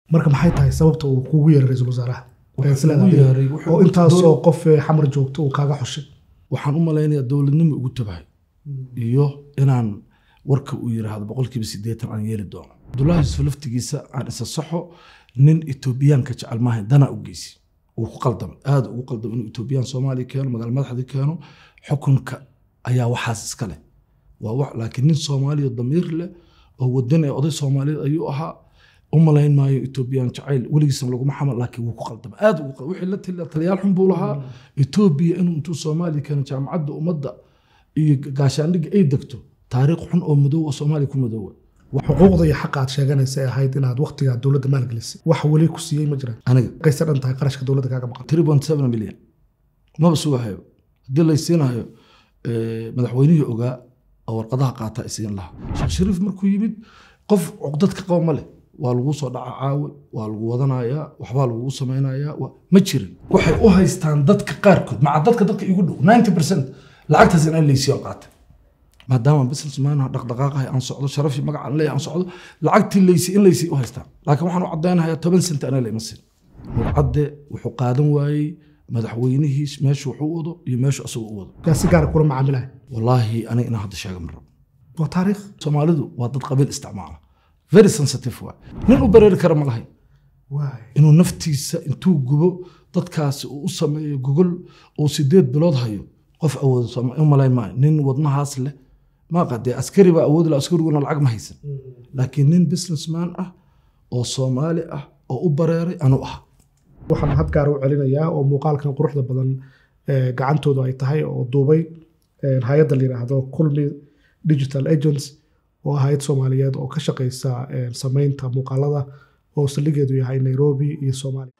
marka maxay tahay sababta uu kugu yeeray ra-iisul wasaaraha Wuxuu Isla ugu adiga. yeeray, wuxuu oo ugu intaasoo doon- qof ee xamar joogto uu kaaga xushay waxaan u malaynayaa dowladnimo ugu tabahay iyo inaan warka uu yiraahdo boqolkiiba sideetan aan yeeli doono cabdullaahi yusuf laftigiisa aan isa saxo nin etoobiyaanka jecel maahayn danaa u geysi uu ku qaldamay aada ugu qaldamay inuu etoobiyaan soomaaliya keeno magaala madaxdii keeno xukunka ayaa waxaas iska leh waa wax laakiin nin soomaaliya damiir leh oo wadan ee oday soomaaliyeed ayuu ahaa u malayn maayo etoobiyaan jacayl weligiisna laguma xamal laakiin wuu ku qaldamay aada ugu qaldamay wixii la taliya taliyaal xun buu lahaa etoobiya inuu intuu soomaaliya keeno jaamacadda ummadda iyo gaashaandhigga ay degto taariikh xun oo madow oo soomaaliya ku madoowa xuquuqda iyo xaqa aad sheeganaysa ay ahayd inaad waqtigaa dowladda maalgelisay wax weli ku siiyey ma jiraan aniga qayse dhan tahay qarashka dowladda kaaga maqan 3.7 milyan maba sugahayo haddii laysiinayo eh, madaxweynihii ogaa oo warqadaha qaata isiin lahaa sheekh shariif markuu yimid qof cuqdadka qaba ma leh waa lagu soo dhaca caawe waa lagu wadanayaa waxbaa lagugu samaynayaa waa- ma jirin waxay u haystaan dadka qaarkood maca dadka dadka igu dhow 90 percent lacagtaas in laysiiyo qaata maadaama businessman dhaqdhaqaaqahay aan socdo sharafii magaca aan leeyahay aan socdo lacagtii laysi in laysi u haystaan laakiin waxaan u caddaynayaa toban sent anaa layma siin murcadde wuxuu qaadan waayey madaxweynihiis meeshu wuxuu u wado iyo meeshu asagu u wado yaa si gaara kula macaamilaya wallaahi aniga inaan hadda sheega ma rabo waa taariikh soomaalidu waa dad qabiil isticmaala very sensitive waay nin u bareeri kara ma lahayn waay inuu naftiisa intuu gubo dadkaasi uu u sameeyo gogol uu sideed bilood hayo qof awoodo sooma- u malayn maayo nin wadnahaas leh maaqa dee askari baa awoodi laha askariguna lacag ma haysan laakiin nin businessman ah oo soomaali ah oo u bareeray anuu ah waxaan had gaar u celinayaa oo muuqaalkan quruxda badan ee, gacantoodu ay tahay oo duubay ee, hay-adda la yidhaahdo kulmi digital agents oo ah hay-ad soomaaliyeed oo ka shaqeysa ee, samaynta muuqaalada oo saldhigeedu yahay nairobi iyo soomaaliya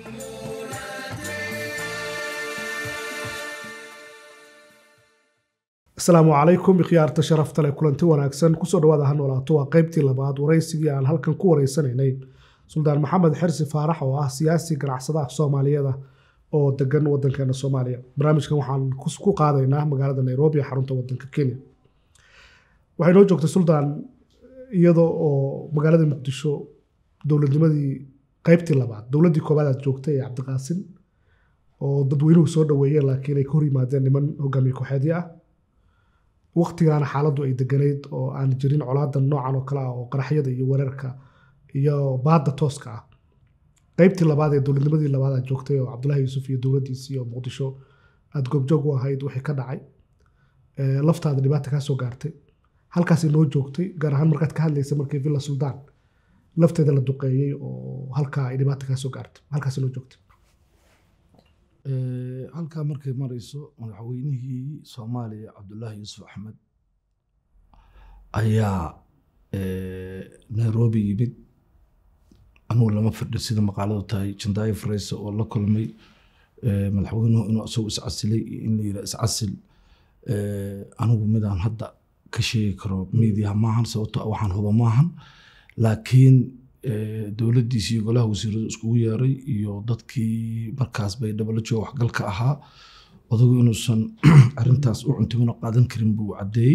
asalaamu calaykum ikhyaarta sharafta leh kulanti wanaagsan kusoo dhawaada ha noolaato waa qaybtii labaad waraysigii aan halkan ku wareysanaynay suldaan maxamed xirsi faarax oo ah siyaasi ganacsadaha soomaaliyeeda oo degan wadankeena soomaaliya barnaamijkan waxaan kus- ku qaadaynaa magaalada nairobi ee xarunta wadanka kenya waxay noo joogtay suldaan iyadoo oo magaalada muqdisho dowladnimadii qaybtii labaad dowladdii koobaad aad joogtay ee cabdiqaasin oo dadweynuhu soo dhaweeyeen laakiin ay ka hor yimaadeen niman hogaamiye kooxeedyo ah waqtigaana xaaladdu ay deganayd oo aan jirin colaadan noocan oo kale ah oo qaraxyada iyo weerarka iyo baadda tooska ah qaybtii labaad ee dowladnimadii labaad aad joogtay oo cabdullaahi yuusuf iyo dowladdiisii oo muqdisho aad goobjoog u ahayd wixii ka dhacay ee, laftaada dhibaata kaa soo gaartay halkaasi noo joogtay gaar ahaan markaad ka hadlaysa markii villa suldaan lafteeda la duqeeyey oo halkaa ay dhibaata kaa soo gaartay halkaasi noo joogtay Eh, halkaa markay marayso madaxweynihii soomaaliya cabdullaahi yuusuf axmed ayaa eh, nairobi yimid anugu lama fadhi sida maqaaladu tahay jandaayo fareyse oo la kulmay eh, madaxweynuhu inuu isagu iscasilay iyo in la yidhaa iscasil Eh, anigu midaan hadda ka sheegi karo miidiyaha maahan sababtoo ah waxaan huba maahan laakiin eh, dowladdiisii iyo golaha wasiiradu iskugu yeeray iyo dadkii markaas bay dhabalo jooga waxgalka ahaa odagu inuusan arintaas u cuntimino qaadan karin buu caddeeyey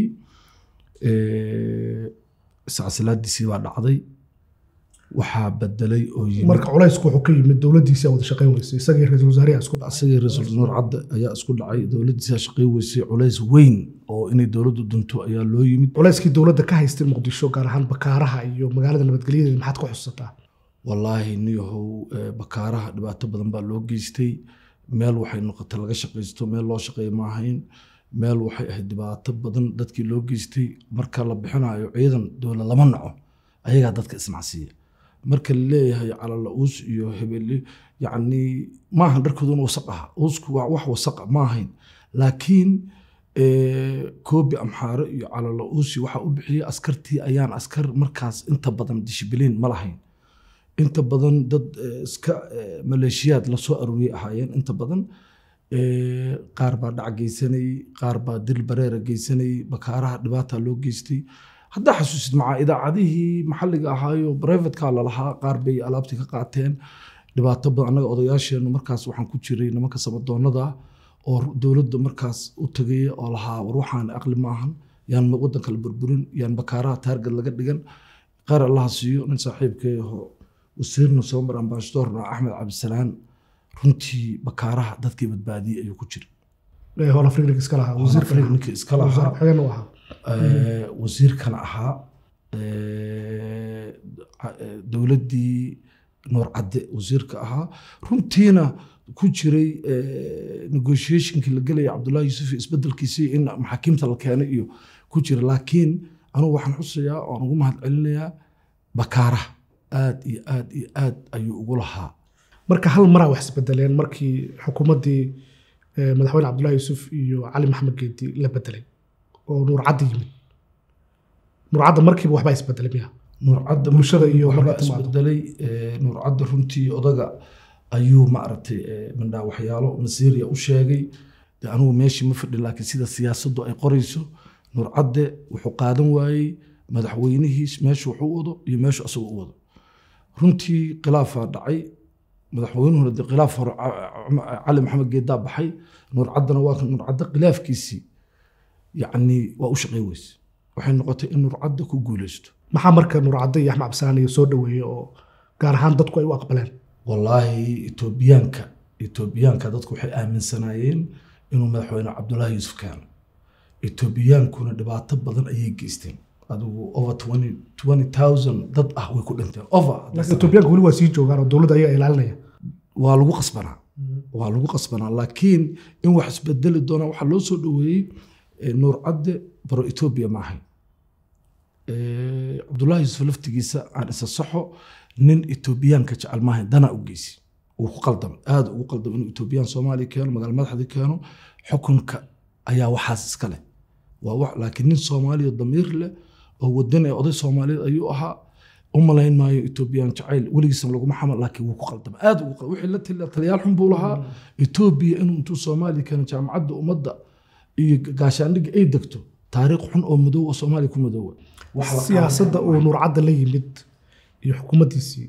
Eh, iscasilaadiisii baa dhacday waxaa bedelay oo yimid marka culaysku wuxuu ka yimid dowladdiisii aad wada shaqayn weysay isagii ra-iisul wasaarihi isku asagii ra-iisul nuur cadde ayaa isku dhacay dowladdiisa shaqay weysay culays weyn oo inay dowladdu dunto ayaa loo yimid culayskii dowladda ka haystay muqdisho gaar ahaan bakaaraha iyo magaalada nabadgelyadeeda maxaad ku xusataa wallaahi niyahow eh, bakaaraha dhibaato badan baa loo geystay meel waxay noqotay laga shaqaysto meel loo shaqeeya ma ahayn meel waxay ahayd dhibaato badan dadkii loo geystay marka la bixinayo ciidan dowlad lama naco ayagaa dadka ismacsiiya marka la leeyahay calala uus iyo hebele yacni maahan dharkooduna wasaq aha uusku waa wax wasaqa ma ahayn laakiin eh, koobi amxaare iyo calala uusi waxaa u bixiyay askartii ayaan askar markaas inta badan dishibiliin ma lahayn inta badan dad eh, iska eh, maleeshiyaad lasoo aruuriyay ahaayeen inta badan Eh, qaar baa dhac geysanayey qaar baa dil bareera geysanayey bakaaraha dhibaata loo geystay haddaa xasuusid macaa idaacadihii maxalliga ahaayo privatka lalahaa qaar bay alaabtii ka qaateen dhibaato badan annaga odayaasheennu markaas waxaan ku jiray nimanka samadoonada oo dowladda markaas u tegaya oo lahaa war waxaan aqli maahan yaan waddanka la burburin yaan bakaaraha taargad laga dhigan qaar allaha siiyo nin saaxiibkay aho wasiirna soo mar ambasadorna axmed cabdisalaan runtii bakaaraha dadkii badbaadiyey ayuu ku jira ee hol afrika iska lahaa wasiirka ninka iska wasiir lahaa ku-xigeen uu ahaa ee, wasiirkana ahaa ee, ca- ee, dowladdii nuur cadde wasiirka ahaa runtiina ku jiray ee, negotiationkii la gelaya cabdullahi yuusuf iyo isbedelkiisii in maxaakiimta la keenay iyo ku jira laakiin anugu waxaan xusayaa oon ugu mahad celinayaa bakaaraha aad iyo aad iyo aad ayuu ugu lahaa marka hal maraa wax isbedeleen markii xukuumaddii eh, madaxweyne cabdullahi yuusuf iyo cali maxamed geedi la bedelay oo nuur caddi yimid nuur cadda markiiba waxbaa isbedelay miya nuurcadda Bulshada iyo waxbaa marka timaado. isbedelay ee, nuurcadda runtii odaga ayuu maaragtay ee, mindhaa waxyaalo masiiriya u sheegay de anugu meeshii ma fadhin laakiin sida siyaasaddu ay qorayso nuurcadde wuxuu qaadan waayey madaxweynihiis meeshu wuxuu u wado iyo meeshu asagoo u wado runtii khilaafaa dhacay madaxweynuhuna de khilaaf hore Ca- Ca- cali maxamed geedaa baxay nuurcaddana waa kan nuurcadde khilaafkiisii yacni waa u shaqey weyse waxay noqotay in nuurcadde ku guuleysto maxaa marka nuur cadde iyo axmed cabdisalaan iyo soo dhaweeyey oo gaar ahaan dadku ay u aqbaleen wallaahi etoobiyaanka etoobiyaanka dadku waxay aaminsanaayeen inuu madaxweyne cabdullaahi yuusuf keeno etoobiyaankuna dhibaato badan ayay geysteen adigu over 20 20,000 dad ah way ku dhinteen over laakiin etoobiyaanka weli waa sii joogaan oo dowladda ayaga ilaalinaya waa lagu qasbanaa waa lagu qasbanaa laakiin in wax isbedeli doonaa waxaa loo soo dhaweeyey eh, nuur cadde baro etoobiya ma ahayn Eh, cabdullaahi yuusuf laftigiisa aan isa saxo nin etoobiyaanka jecel maahayn danaa u geysi wuu ku qaldamay aada ugu qaldamay inuu etoobiyaan soomaaliya keeno magaala madaxdii keeno xukunka ayaa waxaas iska leh waa wax laakiin nin soomaaliya damiir leh oo wadan ee oday soomaaliyeed ayuu ahaa u malayn maayo etoobiyaan jacayl weligiisna laguma xamal laakiin wuu ku qaldamay aada ugu qaldamay wixii la taliya taliyaal xun buu lahaa etoobiya inuu intuu soomaaliya keeno jaamacadda ummadda iyo gaashaandhigga ay degto taariikh xun oo madow oo soomaaliya ku madoowa Wax la siyaasadda uu nuur cadde la yimid iyo xukuumaddiisii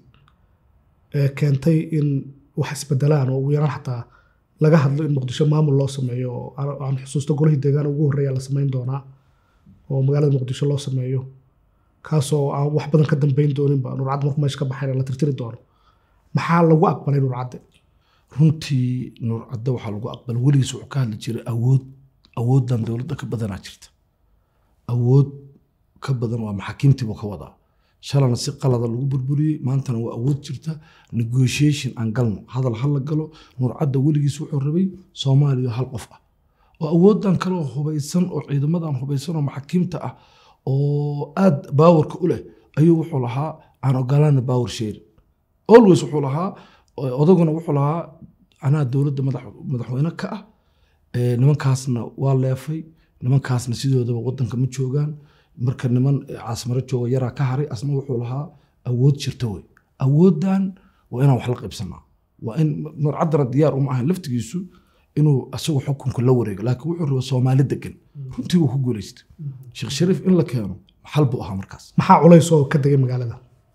ee keentay in wax isbedelaan oo ugu yaraan xataa laga hadlo in muqdisho maamul loo sameeyo oo aan- aan xusuusto golihii deegaan ugu horreeya la samayn doonaa oo magaalada muqdisho loo sameeyo kaasoo aan wax badan ka dambeyn dooninba nuur cadde markuu meesha ka baxayna la tirtiri doono maxaa lagu aqbalay nuur cadde runtii nuur cadde waxaa lagu aqbalay weligiis wuxuu ka hadli jiray awood awooddan dowladda ka badanaa jirta awood ka badan waa maxaakiimtii buu ka wadaa shalana si qalada lagu burburiyey maantana waa awood jirta negotiation aan galno hadal ha la galo nuur cadde weligiis wuxuu rabay soomaaliya hal qof ah oo awooddan kaloo hubaysan oo ciidamadan hubaysan oo maxaakiimta ah oo aad baawarka u leh ayuu wuxuu lahaa aan ogolaana baawar sheeri always wuxuu lahaa odaguna wuxuu lahaa anaa dowladda madax- madaxweyne ka ah ee, nimankaasna waa leefay nimankaasna sidoodaba wadanka ma joogaan marka niman eh, caasimaro jooga yaraa ka haray asna wuxuu lahaa awood jirta wey awooddan waa inaan wax la qaybsanaa waa in nurcaddana diyaar uma ahayn laftigiisu inuu asagu xukunka la wareego laakiin wuxuu rabaa soomaali degan runtii wuu ku guuleystay sheekh shariif in la keeno xal buu ahaa markaas maxaa culays oo ka degay magaalada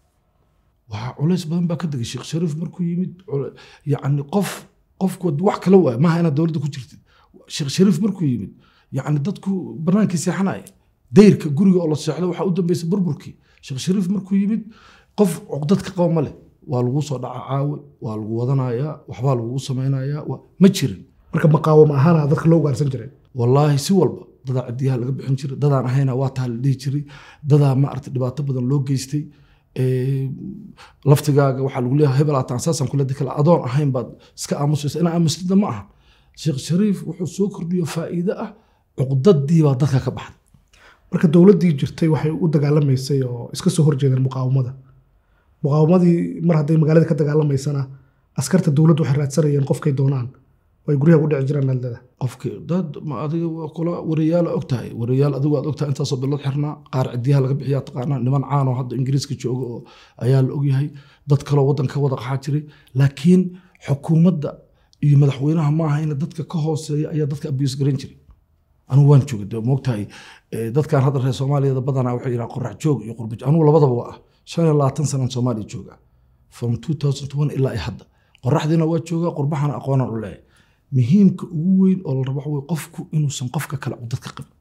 waxaa culays badan baa ka degay sheekh shariif markuu yimid cul- yacni qof qofku wax kala waaya maaha inaad dowladda ku jirtid sheekh shariif markuu yimid yacni dadku banaankii seexanaya dayrka guriga oo la seexdo waxaa u dambeysay burburkii sheekh shariif markuu yimid qof cuqdad ka qaba ma leh waa lagu soo dhaca caawe waa lagu wadanayaa waxbaa lagugu samaynayaa waa- ma jirin marka maqaawamo ahaana dadka loo ugaarsan jiray wallaahi si walba dadaa cidiyaha laga bixin jiray dadaan ahayna waa taa la dhihi jiray dadaa maarata dhibaato badan loo geystay Ee, laftigaaga waxaa lagu leeyahay hebel ataan saasaan kula dikala adoon ahayn baad iska aamusaysa inaa aamusnida ma aha sheekh shariif wuxuu soo kordhiyo faa'iido ah cuqdadii baa dadka ka baxday marka dowladdii jirtay waxay u dagaalamaysay oo iska soo horjeedeen muqaawamada muqaawamadii mar hadday magaalada ka dagaalamaysana askarta dowladdu waxay raadsanayeen qofkay doonaan oo ay guryaha u dhici jireen naaldada qofkii dad ma adiga waa kula wariyaal og tahay wariyaal adigu aad ogtahay intaasoo bilood xirnaa qaar cidiyaha laga bixiyaa taqaanaa niman caan oo hadda ingiriiska jooga oo ayaa la ogyahay dad kaloo waddanka wada qaxaa jiray laakiin xukuumadda iyo madaxweynaha maaha in dadka ka hooseeya ayaa dadka abuse garan jiray anigu waan joogay dee moogtahay eh, dadkan hadda reer soomaaliyada badanaa waxay yidhaha qorax joog iyo qurba joog anigu labadaba waa ah shan iyo labaatan sanaan soomaaliya joogaa from 2001 ilaa iyo hadda qoraxdiina waa joogaa qurbahana aqoonaan u leeyahay muhiimka ugu weyn oo la rabo waxa weye qofku inuusan qofka kale cudad ka qabin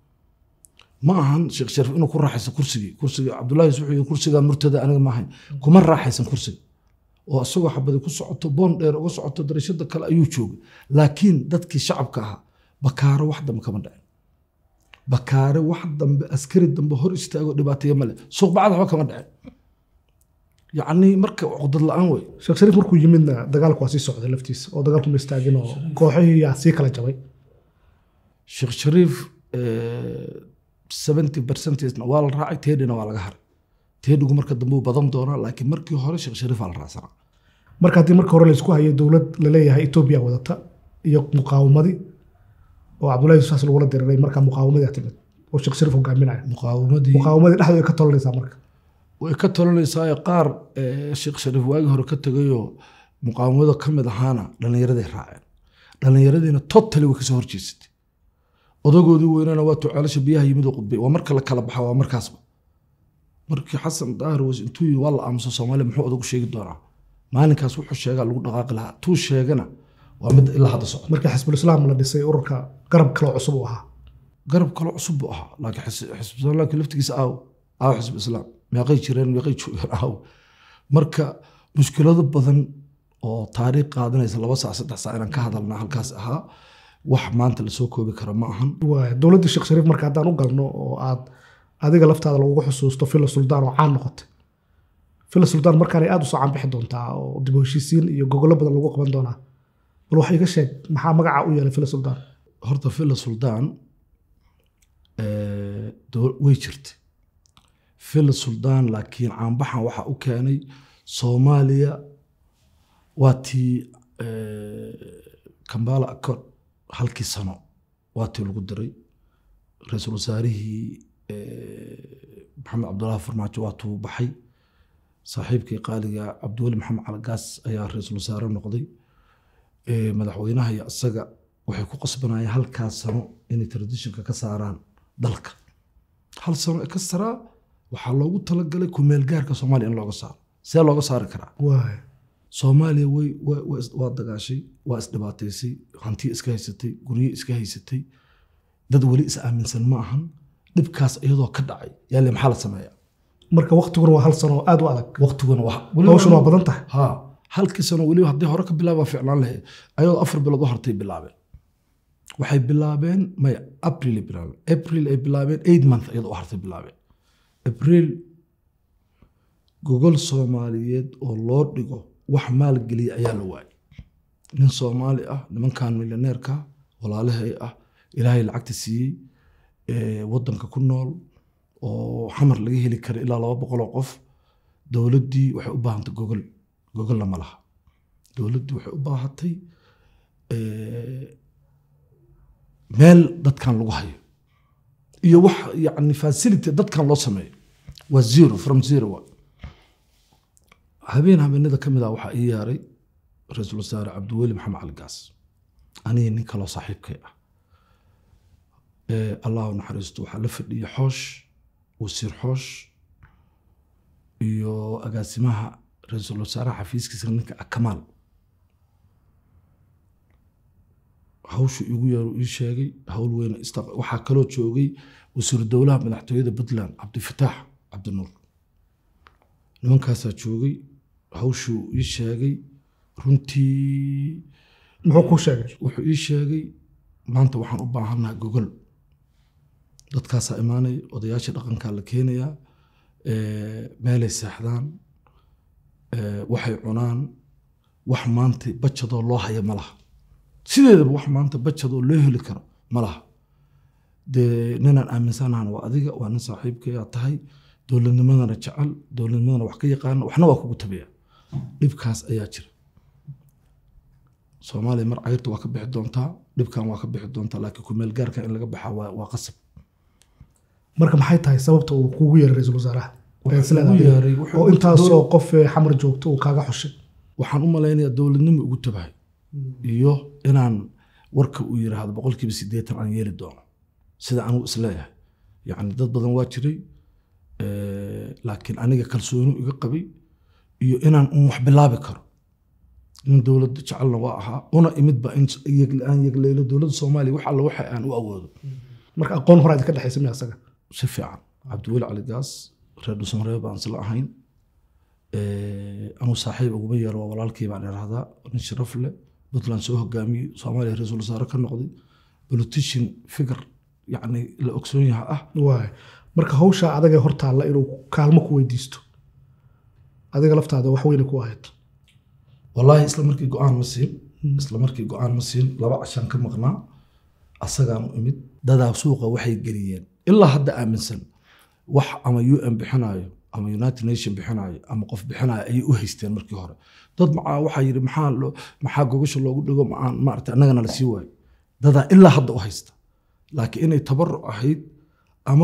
ma ahan sheekh shariif inuu ku raaxaysan kursigii kursiga cabdullaahi wuxuu yidhi kursigaa murtada aniga maahayn kuma raaxaysan kursiga oo isagoo xabadi ku socoto boon dheer uga socoto darashada kale ayuu joogay laakiin dadkii shacabka ahaa bakaaro wax dambe kama dhicin bakaare wax dambe askari dambe hor istaago dhibaataya male suuq bacad waxba kama dhicin yacni marka cudad la-aan wey sheekh shariif markuu yimidna dagaalku waa sii socday laftiisa oo dagaalku ma istaagin oo kooxihii yaa sii kala jabay sheekh shariif seventy percentage waa la raacay teedhina waa laga haray teedhigu marka dambe uu badan doonaa laakiin markii hore sheekh shariif aa la raacsanaa marka haddii marka hore laysku hayay dowlad laleeyahay etoobiya wadata iyo muqaawamadii oo cabdullahi saas lagula diriray markaa muqaawamadii aa timid oo sheekh shariif hogaaminaya muqaawamadii muqaawamadii dhexdooda ay ka tolanaysaa marka way ka talanaysaa qaar eh, sheekh shariif waagii hore ka tegayoo muqaawamada ka mid ahaana dhallinyaraday raaceen dhallinyaradiina totally way kasoo horjeesatay odagoodii weynana waa tucaalasha biyaha yimid oo qudbay waa marka la kala baxa waa markaasba markii xasan daahir was intuu yii waa la aamuso soomaaliya muxuu odagu sheegi doonaa maalinkaas wuxuu sheegaa lagu dhaqaaqi lahaa tuu sheegana waa mid ilaa hadda socda markii xisbul islaam la dhisay ururka garab kaloo cusub uu ahaa garab kale cusub buu ahaa laakiin xis- xisbu islaamka laftigiisa aaw aaw xisbu islaam meeqay jireen meeqay joogeen aaw marka mushkilado badan oo taariikh qaadanaysa laba saac saddex saac inaan ka hadalna halkaas ahaa wax maanta lasoo koobi kara ma ahan waaya dowladda sheekh shariif marka haddaan u galno oo aad adiga laftaada lagugu xusuusto fila suldaan oo caan noqotay fila suldaan markaan ay aada usoo caanbixi doontaa oo dib u heshiisiin iyo gogollo badan lagu qaban doonaa bal wax iga sheeg maxaa magaca u yeelay fila suldaan horta villa suldaan eh, dow- way jirtay villa suldaan laakiin caanbaxan waxaa u keenay soomaaliya waa tii kambala accord halkii sano waa tii lagu diray ra-iisul wasaarihii eh, maxamed cabdullaahi farmaajo waa tuu baxay saaxiibkii qaaliga cabdiweli maxamed calagaas ayaa ra-iisul wasaare noqday Eh, madaxweynaha iyo isaga waxay ku qasbanayeen halkaas sano inay traditionka ka saaraan dalka hal sano ee ka saraa waxaa loogu talagalay kumeel gaarka soomaaliya in looga saaro see looga saari karaa waaya soomaaliya way way- way is- waa dagaashay waa isdhibaataysay hantiya iska haysatay guryo iska haysatay dad weli is aaminsan ma ahan dhibkaas iyadoo ka dhacay yaale maxaa la sameeyaa marka waktiguna waa hal sano oo aada u adag waqtiguna waa hawshuna waa badan tahay ha halkii sano weliba haddii hore ka bilaaba ficlaan lahayd ayadoo afar bilood u hortay bilaabeen waxay bilaabeen maya april ay bilaabeen april ay bilaabeen eight month iyadoo u hartay bilaabeen april gogol soomaaliyeed oo loo dhigo wax maalgeliya ayaa la waayay nin soomaali ah nimankan milyaneerka walaalahay ah ilaahay lacagta siiyey ee wadanka ku nool oo xamar laga heli kara ilaa laba boqol oo qof dowladdii waxay u baahantay gogol gogolna ma laha dowladdii waxay u baahatay eh, meel dadkan lagu hayo iyo wax yani facility dadkan loo sameeyo waa zero from zero wa habeen habeenada ka mid ah waxaa ii yaaray ra-iisul wasaare cabdiweli maxamed cali gaas aniga nin kaloo saaxiibkay ah Eh, allah u naxariisto waxaa la fadhiyay xoosh wasiir xoosh iyo agaasimaha ra-iisul wasaaraha xafiiskiisa ninka akamaal hawshu igu yeero ii sheegay hawl weyn ista- waxaa kaloo joogay wasiiru dowlaha madaxtooyada puntland cabdifataax cabdinuur nimankaasaa joogay hawshuu ii sheegay runtii muxuu kuu sheegay wuxuu ii sheegay maanta waxaan u baahannahay gogol dadkaasaa imaanaya odayaasha dhaqankaa la keenayaa eh, meelay seexdaan eh, waxay cunaan wax maanta bajadoo loo haya ma laha sideedaba wax maanta bajadoo loo heli karo ma laha dee ninaan aaminsanahan waa adiga waa nin saaxiibkayaa tahay dowladnimadana jecel dowladnimadana wax ka yaqaana waxna waa kugu tabiya dhibkaas ayaa jira soomaaliya mar cayrta waa ka bixi doontaa dhibkan waa ka bixi doontaa laakiin kumeel gaarka in laga baxaa waa waa qasab marka maxay tahay sababta uu kugu yeeray ra-iisul wasaaraha Wuxuu Ee, sidaa ugu adiga. yeeray, wuxuu- oo intaasoo qof ee xamar joogto uu kaaga xushay waxaan u malaynayaa dowladnimo ugu tabahay iyo inaan warka uu yiraahdo boqolkiiba sideetan aan yeeli doono sida anugu isleeyahay yacni dad badan waa jiray eh, laakiin aniga kalsooni iga qabay iyo inaan un wax bilaabi karo nin dowladda jecelna waa ahaa una imidba in yeg- aan yegleylo dowladda soomaaliya wax alla waxa aan u awoodo marka aqoon hore aad ka dhexaysa miya asaga si fiican cabdiweli cali gaas reer dhuusamareeb baan isla ahayn anuu saaxiib uguma yeero waa walaalkii baan idhahdaa nin sharaf leh puntland soo hogaamiyey soomaaliya ra-iisul wasaare ka noqday politician figure yacni la ogsoon yaha ah waay marka hawsha adagee hortaalla inuu kaalmo ku weydiisto adiga laftaada wax weyne ku ahayd wallaahi isla markii go-aan ma siin isla markii go-aan ma siin laba cashaan ka maqnaa asagaan u imid dadaa suuqa waxay geliyeen ilaa hadda aaminsan wax ama un bixinaayo ama united nation bixinaayo ama qof bixinaayo ayay u haysteen markii hore dad macaa waxaa yidhi maxaa loo maxaa gogasha loogu dhigo macaan maarata annagana la sii waayo dadaa ilaa hadda u haysta laakiin inay tabaruc ahayd ama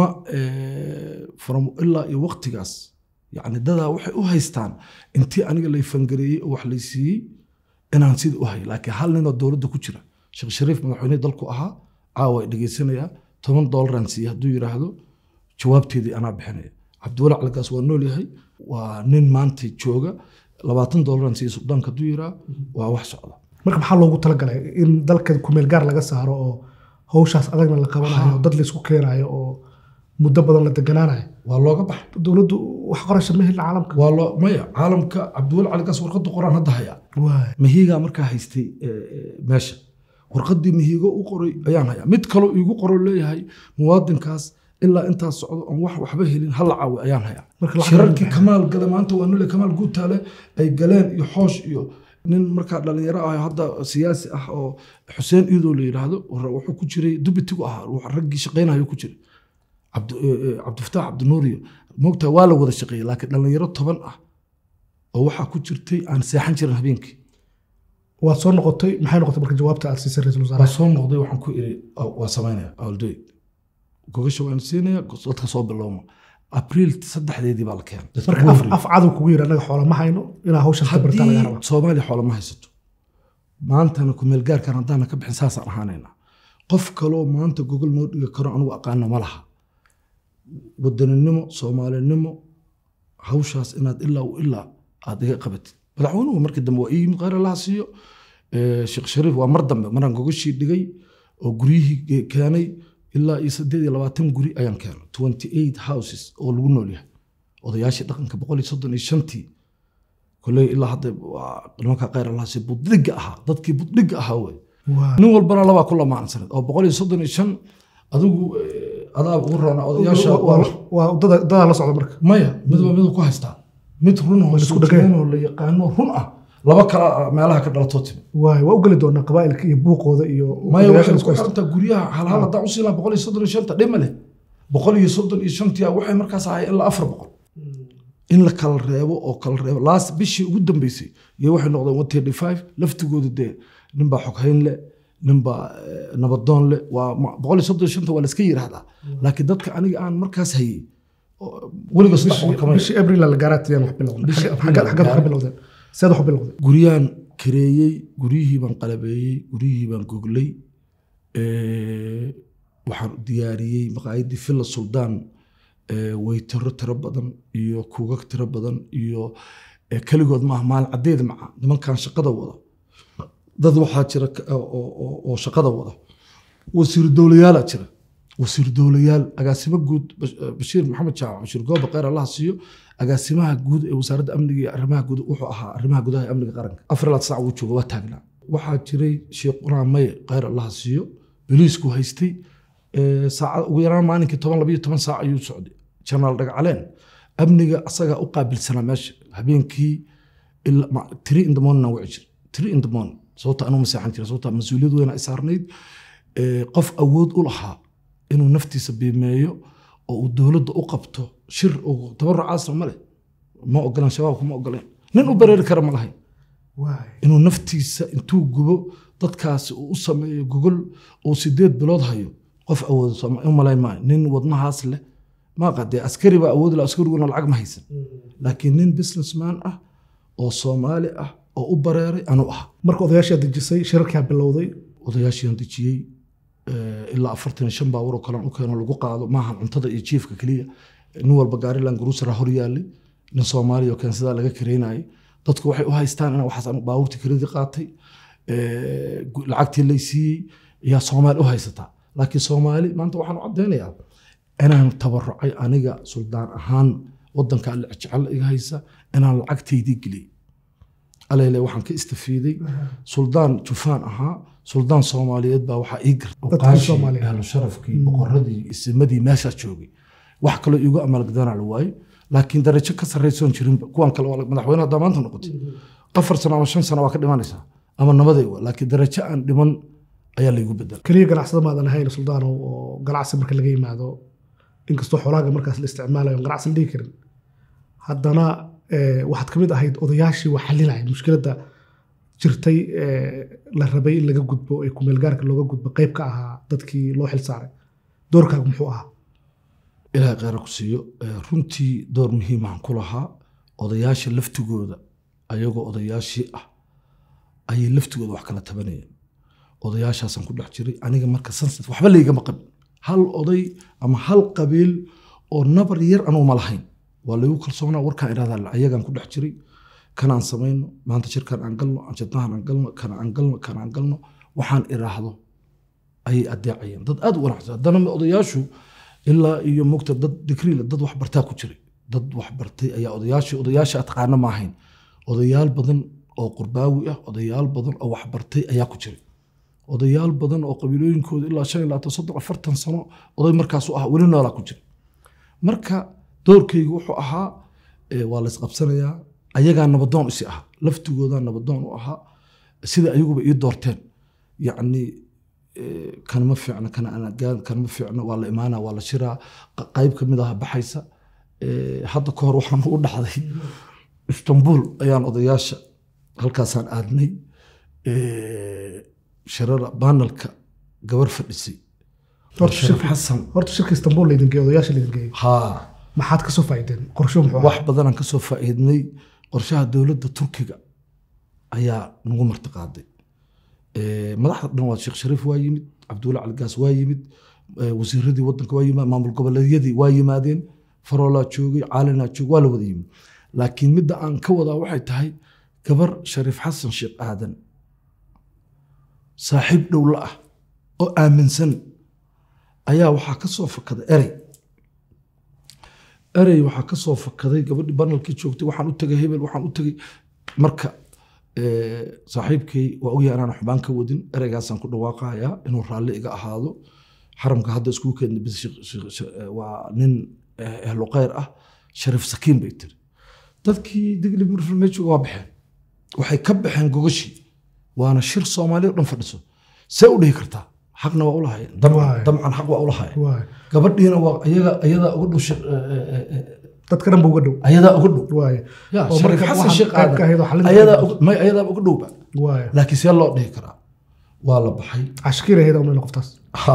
from ilaa iyo waqtigaas yacni dadaa waxay u haystaan intii aniga lay fangareeyey oo wax lay siiyey inaan sida u hay laakiin hal ninoo dowladda ku jira sheekh shariif madaxweyne dalku ahaa caawa ay dhegaysanayaa toban doolaraan siiye hadduu yidhaahdo jawaabteedii anaa bixinaya cabdiwali calgaas waa nool yahay waa nin maanta jooga labaatan doolaraan siiye suldaanka hadduu yidhaa waa wax socda marka maxaa loogu talagalay in dalka kumeel gaar laga saaro oo hawshaas adagna la qabanayo oo dad laysku keenayo oo muddo badan la deganaanayo waa looga baxa dowladdu wax qorasha ma helin caalamka waa loo maya caalamka cabdiwali calgaas warqadda qoraan hadda haya waay mahiigaa markaa haystay meesha warqaddii mahiigo u qoray ayaan hayaa mid kaloo iigu qoro leeyahay muwaadinkaas ilaa intaas socdo oon wax waxba helin hal caawi ayaan hayaa Marka lacag shirarkii ma kamaal gale maanta waa nole kamaal guutaale ay galeen iyo xoosh iyo nin markaa dhalinyaro ah hadda siyaasi ah oo xuseen iidoo la yidhaahdo wuxuu ku jiray dubitigu ahaa wax raggii shaqaynayo ku jiray Cabdi- eh, eh, cabdifataax cabdinuuriyo moogtaa waa la wada shaqeeyey laakiin dhalinyaro toban ah oo waxaa ku jirtay aan seexan jirin habeenkii waad soo noqotay maxay noqotay marka jawaabta aad siisay ra-iisul waa wasaaraha soo noqday waxaan ku iri "Oh, waa samaynaya I'll do it." gogasha waan siinaya dadka soo bilowma abriil saddexdeedii baa la keenay Dadka marka ugu af, horreeyay. af cadow kugu yiri annaga xoola ma hayno inaa hawshaas ka bartaa laga haddii rabaa soomaaliya xoolo ma haysato maantana kumeel gaarkan haddaana ka bixin saasaan ahaanaynaa qof kaloo maanta gogol noo dhigi karo anugu aqaana ma laha wadaninimo soomaalinimo hawshaas inaad ilaa u ilaa aad iga qabatid madaxweynuhu markii dambe waa ii yimid khayr allaha siiyo Eh, sheekh shariif waa mar dambe maraan gogoshii dhigay oo guryihii ge- keenay ilaa iyo saddeed iyo labaatan guri ayaan keenay twenty eight houses oo lagu nool yahay odayaashii dhaqanka boqol iyo soddon iyo shantii koley ilaa hadda waa nimanka khayr allaha siiyo budhiga ahaa dadkii budhiga ahaa wey Waa- nin walbana labaa ku lamaansanad oo boqol iyo soddon iyo shan adigu eh, adaa ugu roona odayaasha waa- waa- waa dada- dadaa la socda marka maya midba miduu ku haystaa mid run oo Waa la isku dhagay. suujiyan oo la yaqaano run ah laba kala meelaha ka dhalatoo timi waay waa u geli doonaa qabaa'ilka iyo buuqooda iyo maya odayaasha waxay isku ku haysta. xirantaa guryaha hal hal haddaan usiilaa boqol iyo soddon iyo shanta dhima leh boqol iyo soddon iyo shantia waxay markaas ahaayeen ilaa afar boqol in la kala reebo oo kala reebo last bishii ugu dambeysay iyo waxay noqdeen one thirty five laftigooda dee ninbaa xoghayn leh ninbaa eh, nabadoon leh waa ma- boqol iyo soddon iyo shanta waa la iska yidhaahdaa laakiin dadka aniga aan markaas hayey oo weliga saddex boqol kama bishii abril la gaaraatiyaan wax bilowday Bishii Xagga- Abriil xagga- la xaggaad ka gaaray. bilowdeen seed wax u bilowdeen guryaan kareeyey guryihii baan qalabeeyey guryihii baan goglay Eh, waxaan diyaariyey maqaayadii villa suldaan eh, weytaro tiro badan iyo kuugag tiro badan iyo eh, keligood maaha maalin cadeed maca nimankan shaqada wada dad waxaa jira ka- oo- oo oo shaqada wada wasiir dowlayaala jira wasiir dowlayaal agaasimo guud Bash- eh, bashiir maxamed jaamac bashiir gooba kheyr allaha siiyo agaasimaha guud ee wasaaradda amniga iyo arrimaha guud wuxuu ahaa arrimaha gudaha ee amniga qaranka afar laad sac wuu jooga waa taagnaa waxaa jiray sheekh quraan maye kheyr allaha siiyo boliisku haystay Eh, saacad ugu yaraan maalinkii toban labayo toban saac ayuu socday janaal dhagacaleen amniga asagaa u qaabilsanaa meesha habeenkii ilaa ma- three in the morning aan wici jir three in the morning sababta anuu maseexan jira sababta mas-uuliyad weyn ay saarnayd Eh, qof awood u lahaa inuu naftiisa biimeeyo oo uu dowladda u qabto shir oo tabarucaasna ma leh ma ogolaan shabaabka ma ogoleen nin u bareeri kara ma lahayn waay inuu naftiisa intuu gubo dadkaasi uu u sameeyo gogol uu sideed bilood hayo qof awoodo sooma- u malayn maayo nin wadnahaas leh maaqa dee askari baa awoodi laha askariguna lacag ma haysan laakiin nin businessman ah oo soomaali ah oo u bareeray anuu ah marka odayaashaa dejisay shirarkaa bilowday odayaashiian dejiyey eh, ilaa afartan iyo shan baabuur oo kalean u keeno lagu qaado maaha cuntada iyo jiifka keliya nin walba gaariland gruusara hor yaallay nin soomaaliya oo keensadaa laga kareynayay dadku waxay u haystaan in waxaas anu baabuurtii kiradii qaatay eh, gu- lacagtii lay siiyey yaa soomaali u haysataa laakiin soomaali maanta waxaan u caddaynayaa inaan tabarucay aniga suldaan ahaan wadanka alle jecel iga haysa inaan lacagtaydii geliyey alele waxaan ka istafiiday suldaan jufaan ahaa suldaan soomaaliyeed baa waxaa ii Dadkii Soomaaliyeed. ahlu sharafkii boqoradii isimadii meeshaa joogay wax kaloo iigu amalgdanaa la waayo laakiin darajo ka sarraysoon jirinba kuwan kale waa madaxweyne haddaa maanta noqotay afar sano ama shan sano waa ka dhimanaysaa ama nabaday wa laakiin darajo aan dhiman ayaa laygu bedela keliya ganacsada maadan ahayn suldaanow oo ganacsi marka laga yimaado inkastoo xoolaaga markaas la isticmaalayo on ganacsi la dhihi karin haddana eh, waxaad ka mid ahayd odayaashii wax xalinaya mushkiladda jirtay eh, la rabay in laga gudbo ee kumeelgaarka looga gudbo qayb ka ahaa dadkii loo xil saaray doorkaagu muxuu ahaa ilaahay kheyra ku siiyo Eh, runtii door muhiimahan ku lahaa odayaasha laftigooda ayagoo odayaashii ah ayay laftigooda wax kala tabanayeen odayaashaasaan ku dhex jiray aniga marka sunset waxba laygama qabin hal oday ama hal qabiil oo nabar yar anuu ma lahayn waa laygu kalsoonaa warkaan idhahdaa ayagaan ku dhex jiray kanaan samayno maanta shirkaan aan galno anjadnahan aan galno kana aan galno kana aan galno waxaan idhaahdo ayay adeecayeen dad aad u wanaagsan haddana odayaashu ilaa iyo mugta dad digriile dad wax bartaa ku jiray dad wax bartay ayaa odayaasha odayaasha taqaana ma ahayn odayaal badan oo qurbaawi ah odayaal badan oo wax bartay ayaa ku jiray odayaal badan oo qabiilooyinkooda ilaa shan iyo labaatan soddon afartan sano oday markaasu ah weli noolaa ku jira marka doorkaygu wuxuu ahaa eh, waa la isqabsanayaa ayagaa nabadoon isi ah laftigoodaa nabadoon u ahaa sida ayaguba ii doorteen yacni eh, kan ma fiicna kana anagaan kan ma fiicna waa la imaana waa la shiraa q- qayb ka mid ah baxaysa Eh, hadda ka hor waxaan u dhacday istanbul ayaan odayaasha halkaasaan aadnay Eh, shirada banalka gabar fadhisay Horta sharaf shirki- xasan horta shirka istanbul laydin geeyo odayaasha laydin geeyey haa maxaad ka soo faa'iideen qorsho muxuu ahaa wax badanaan ka soo faa'iidnay qorshaha dowladda turkiga ayaa nagu martiqaaday Eh, madaxda dhan waa sheekh shariif waa yimid cabdulla caligaas waa yimid eh, wasiiradii wadanka waa yimid maamul goboleedyadii waa yimaadeen faroolaa joogay caalinaa joogay waa la wada yimid laakiin midda aan ka wadaa waxay tahay gabar shariif xasan sheekh aadan saaxiib dhow la ah oo aaminsan ayaa waxaa ka soo fakaday erey erey waxaa ka soo fakaday gabadhii banalkii joogtay waxaan u tegay hebel waxaan u tegay marka eh, saaxiibkay waa ogyahay inaan xubaan ka wadin ereygaasaan ku dhawaaqayaa inuu raalli iga ahaado xaramka hadda iskugu keenay bis sheekh- sheekh- sheekh- eh, waa nin eh, ehlu khayr ah shariif sakiin bay tiri dadkii digli murfil meejoga waa baxeen waxay ka baxeen gogashii waana shir soomaaliya oo dhan fadhiso see u dhihi kartaa xaqna waa ulahayeen Waay. dabcan xaq waa ulahayeen waay gabadhiina waa ayaga ayadaa uga dhow shir- eh, eh, eh, dadka dhan ba uga dhow ayadaa uga dhow waay Ya, oo Shariif marka xasan waxaad sheekh qayb ka ahayd oo aadan xalinta ayadaa ka uga- may ayadaa uga dhowba waay laakiin see loo dhihi karaa waa la baxay cashkiir ahayd umna qoftaas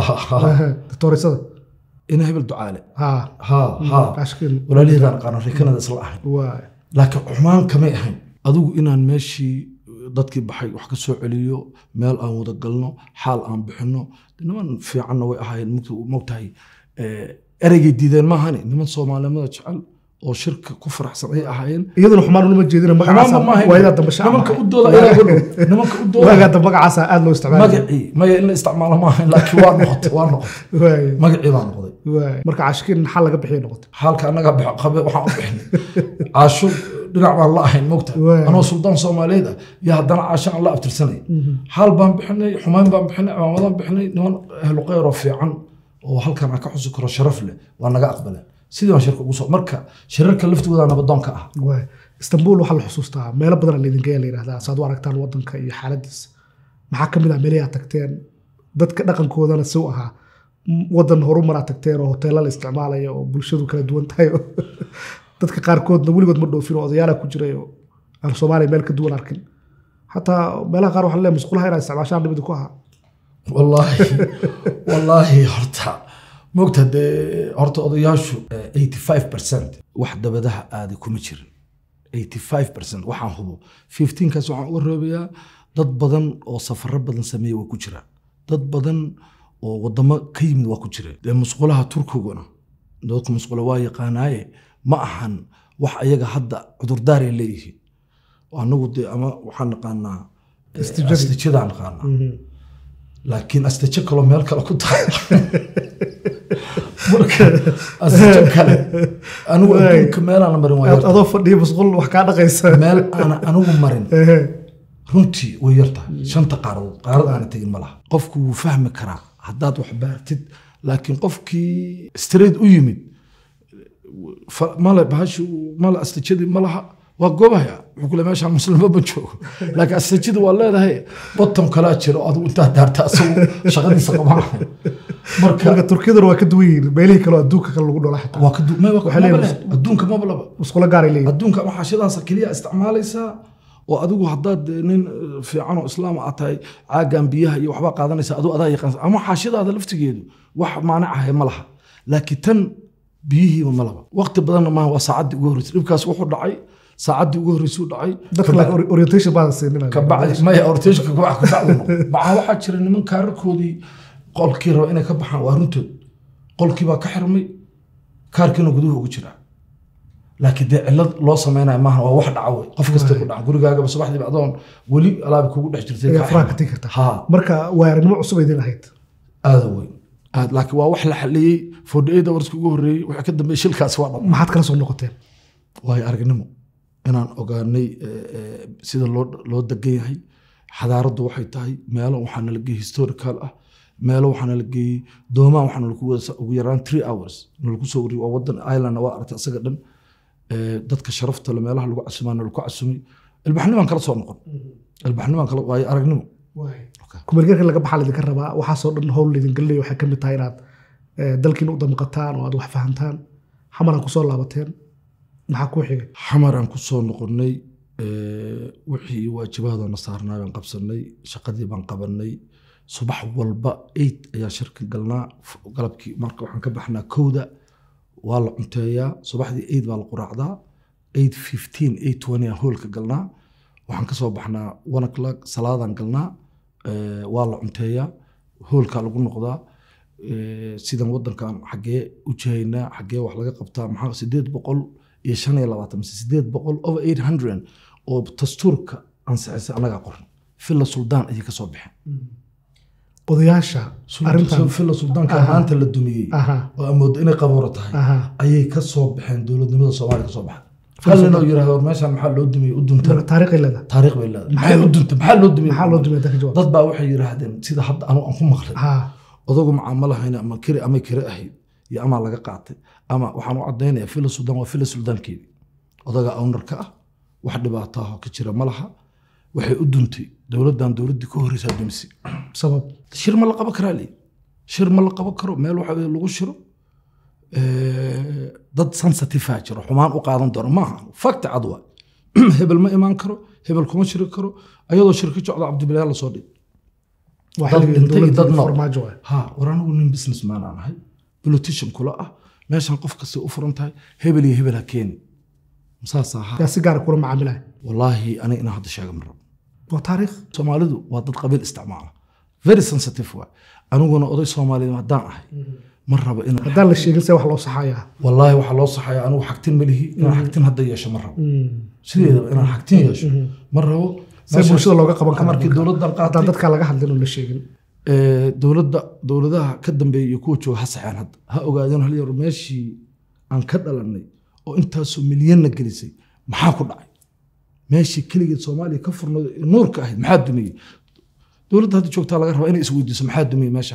doctorisada ina hebel ducaale ha ha ha cashkiir walaaliheedaan aqaana reekanada isla ahayn waay laakiin xumaan kamay ahayn adigu inaan meeshii dadkii baxay wax ka soo celiyo meel aan wada galno xaal aan bixino niman fiicanna way ahaayeen mugta- mogtahay eh, ereygay diideen maahane niman soomaalinimada jecel oo shirka ku faraxsan ay ahaayeen iyaduna xumaan unama jeedina magacaasa xumaanba maahayn waayadaa dambe shacab nimanka ahay. u dooda ayagaa uga dhow nimanka u dooda waagaa dambe magacaasa aad loo isticmaala magacii maya in la isticmaalo maahayn laakiin waa noqotay waa noqotay waay magacii baa noqday waay marka cashkiir xal laga bixiyo noqotay xaalka annaga bix- qabe waxaan u bixinay caasho dhinac baan la ahayn mogta Waay. anoo suldaan soomaaliyeed ah iyo haddana caasho aan la abtirsanay xaal baan bixinay xumaan baan bixinay cimaamadaan bixinay niman ahlu khayr oo fiican oo halkan aan ka xusi karo sharaf leh waa naga aqbaleen sidii baan shirka ugu soo marka shirarka laftigooda nabadoonka ah waay istanbul waxaa la xusuustaa meelo badan laydin geeya la yidhahdaa saad u aragtaan wadanka iyo xaaladiisa maxaa ka mid ah meelahi aad tagteen dadka dhaqankoodana si u ahaa M- wadan horumar aad tagteen oo hoteela la isticmaalaya oo bulshadu kala duwan tahay oo dadka qaarkoodna weligood ma dhoofin oo odayaala ku jiray oo aan soomaaliya meel ka duwan arkin xataa meelaha qaar waxaa leeyahay musqulaha inaad isticmaashaan dhibida ku ahaa wallaahi wallaahi horta mogta dee horta odayaashu eh, 85 percent wax dabadaha aaday kuma jirin 85 percent waxaan hubo 15 kaas waxaan uga roobayaa dad badan oo safaro badan sameeya waa ku jiraan dad badan oo wadamo ka yimid waa ku jireen dee musqulaha turkiguna dadku musqula waa yaqaanaaye ma ahan wax ayaga hadda cudurdaaray leeyihiin anagu dee ama waxaan naqaanaa eh, Astijadii. astijadaan naqaanaa laakiin astaje kaloo meel kale ku tahay marka asajo kale anigu Waay. adduunka meelaan la marin waa Aad yarta adoo fadhiya masquul wax kaa dhaqaysa meel aan anigu marin Ehe. runtii way yartahay shanta qaaradood qaarad aana tegin ma laha qofku wuu fahmi karaa haddaad wax baartid laakiin qofkii straight u yimid fa- male bahashi male astajadii ma laha waa goobahaya wuxuu kule meeshaan muslimo ma joogo laakiin astajada waa leedahay bottom kalaa jiro adigu intaa daarta asagu shaqadiisa qabanayo marka marka turkiyaduna waa ka duwan yihiin meelihii kale oo adduunka kale lagu dhola xitaa waa ka du- may waa ka- Waxay leeyihiin maba leh. adduunka maba laba musqulo gaaray leeyihin adduunka ama xaashadaas keliya isticmaalaysaa oo adigu haddaad nin eh, fiican oo islaam aad tahay caagan biyaha iyo waxbaa qaadanaysa aduu adaa yaqaan ama xaashadaada laftigeedu wax maanic ahay ma laha laakiin tan biyihiiba ma laba waqti badanna maaha waa saacaddii ugu horreysay dhibkaas wuxuu dhacay saacaddii ugu horreysuu dhacay dadka laakiin ori- orientation baadan siinin kabacdi maya orteshka kabax kabacdi maxaa waxaa jira niman kaararkoodii qolkii raba inay ka baxaan waa runtood qolkii baa ka xirmay kaarkiina guduhu ugu jiraa laakiin dee cilad loo samaynayo maaha waa wax dhaca wey qof kasta ku dhaca gurigaagaba subaxdiiba adoon weli alaabi kugu dhex jirtay ayaa kaa faraha ka xirmay. tegi kartaa ha marka waa aragnimo cusub ay idin ahayd aada weyn aad laakiin waa wax la xaliyey forty eight hourska ugu horreeyey wixii ka dambeeyey shilkaasi waa dhama maxaad kala soo noqoteen waayo aragnimo inaan ogaanay eh, eh, sida loo loo degan yahay xadaaraddu waxay tahay meelo waxaa nala geeyey historical ah meelo waxaa nala geeyey doomaan waxaa nalagu wada ugu yaraan three hours nalagu soo wariyey waa wadan island waa aragtay isaga dhan Eh, dadka sharafta le meelaha lagu casumaa nalagu casumay ilbaxnimaan kala soo noqon ilbaxnimaan kala waayo aragnimo kumeelgeerka laga baxaa laydinka rabaa waxaasoo dhan howl laydin gelinaya waxay ka mid tahay inaad eh, dalkiina u damqataan oo aad wax fahantaan xamaraan kusoo laabateen maxaa kuu xigay xamaraan ku soo noqonnay eh, wixii waajibahadoona saarnaa baan qabsanay shaqadii baan qabanay subax walba eight ayaa shirka galnaa F- galabkii marka waxaan ka baxnaa kowda waa la cunteeyaa subaxdii eight baa la quraacdaa eight fifteen eight twenty aan hoolka galnaa waxaan kasoo baxnaa one o'clock salaadaan galnaa eh, waa la cunteeyaa hoolkaa lagu noqdaa eh, sidan wadankan xaggee u jihaynaa xaggee wax laga qabtaa maxaa sideed boqol iyo shan iyo labaatan mise sideed boqol over eight hundred oo dastuurka ansixisay annagaa qoran filla suldaan ayay kasoo baxeen odayaasha arrintan filla suldaanka maanta la dumiyey aha oo amoodo inay qabuuro tahay aha ayay ka soo baxeen dowladnimada soomaaliya ka soo baxay hal nin oo yidhahdo war meeshaan maxaa loo dumiyey u dunta marka taariikhay leedahay taariikh bay leedahay maxay u dunta maxaa loo dumiyey maxaa loo dumaya dadka jawaab dad baa waxay yidhaahdeen sida hadda anu aan ku maqlay ha odagu macaamalahayn ama kiri ama kiri ahayd iyo amaa laga qaatay ama waxaan u caddaynaya fila suldaan waa fila suldaankeedii odaga ownarka ah wax dhibaato ah oo ka jira ma laha waxay u duntay dowladdan dowladdii ka horreysaa dumisay sabab shir ma la qaban karaa lii shir ma la qaban karo meel waxa weye lagu shiro Eh, dad sensitive jiro xumaan u qaadan doono maaha fakti cad waa hebel ma imaan karo hebel kuma shiri karo ayadoo shirka jocda cabdibilaal lasoo dhig waa Dad xilligii dhintay iyo dad dowladda nool. farmaajo waay ha war anigu nin businessman aan ahay politician kula ah meeshan qof kasta u furan tahay hebel iyo hebel ha keeni saas ahaa yaa si gaara kula macaamilaya wallaahi aniga inaan hadda sheega ma rabo waa taariikh soomaalidu waa dad qabiil isticmaala very sensitive waa aniguna oday soomaaliyeed haddaan ahay ma rabo inaan haddaan la sheegin see wax loo saxayaa wallaahi waxaa loo saxaya anigu xagtin ma lihi inaan xagtin hadda yeesho ma rabo sideedaba inaan xagtin yeesho ma rabo see bulshada looga qaban karo markii dowladdan haddaan qaatay dadkaa laga hadlin oo la sheegin ee, dowladda dowladaha ka dambeeya iyo kuwa jooga ha saxeen hadda ha ogaadeen hal yar meeshii aan ka dhalanay oo intaasoo milyanna gelisay maxaa ku dhacay meeshii keligeed soomaaliya ka furnayd ee nuurka ahayd maxaa dumiyey dowladda hadda joogtaa laga rabaa inay isweydiiso maxaa dumiyey meesha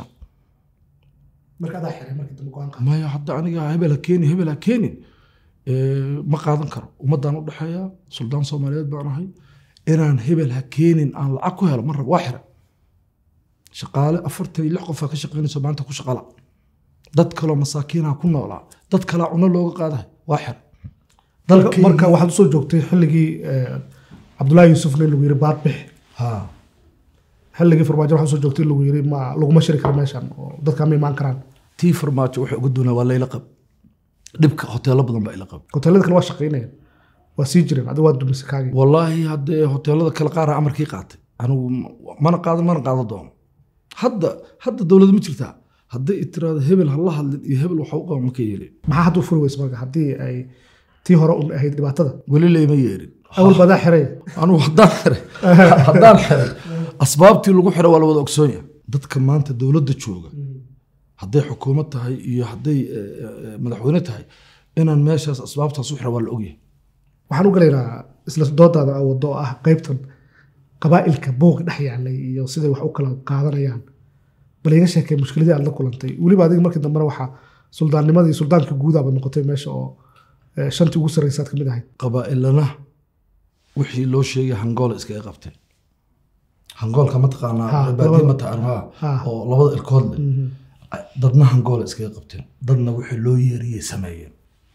marka adaa xiray markii dambe go-aan qaad maya hadda aniga hebel ha keeni hebel ha keenin Ee, ma qaadan karo ummaddaan u dhexeeya suldaan soomaaliyeed baan ahay inaan hebel ha keenin aan lacag ku helo ma rabo waa xira shaqaale afartan iyo lix qofaa ka shaqaynayso maanta ku shaqala dad kaloo masaakiinaha ku noolaa dad kalaa cuno looga qaadahay waa xira dalkayga- marka waxaad usoo joogtay xilligii eh, cabdullaahi yuusufna in lagu yiri baad bix ha xilligii farmaajo waxaad usoo joogtay in lagu yiri ma laguma shiri karo meeshan oo dadka ma imaan karaan tii farmaajo waxay uga doonaa waa layla qab dhibka hoteelo badan baa ila qab hoteelada kale waa shaqaynayaan waa sii jireen adiga waa dumisay kaagii wallaahi haddee hoteelada kale qaar ah amarkii qaatay anigu mana qaadan mana qaadan doono hadda hadda dowlad ma jirtaa hadday tiraahdo hebel ha la hadlin iyo hebel waxa u qaba ma ka yeelin maxaa hadda u furi weysa marka haddii ay tii hore un ahayd dhibaatada weli layma yeelin awal badaa xiray anigu haddaan xiray haddaan xiray asbaabtii lagu xiray waa la wada ogsoon yahay dadka maanta dowladda jooga hadday xukuumad tahay iyo hadday eh, eh, madaxweyne tahay inaan meeshaas asbaabtaas u xira waa la ogyahay waxaan u galaynaa isla doodaada aa wado oo ah qaybtan qabaa'ilka buuq dhex yaalay iyo siday wax u kala qaadanayaan bal iga sheekay mushkiladii aad la kulantay weliba adiga markii dambena waxaa suldaannimadii suldaanka guudaaba noqotay meesha oo eh, shantii ugu sarreysaad ka mid ahayd qabaa'ilana wixii loo sheegay hangool iskaga qabteen hangoolka ma taqaanaa Ha, baadiye labada- ma taqaanaa Ha. oo labada ilkood leh dadna hangoola iskaga qabteen dadna wixii loo yeeriyey sameeyeen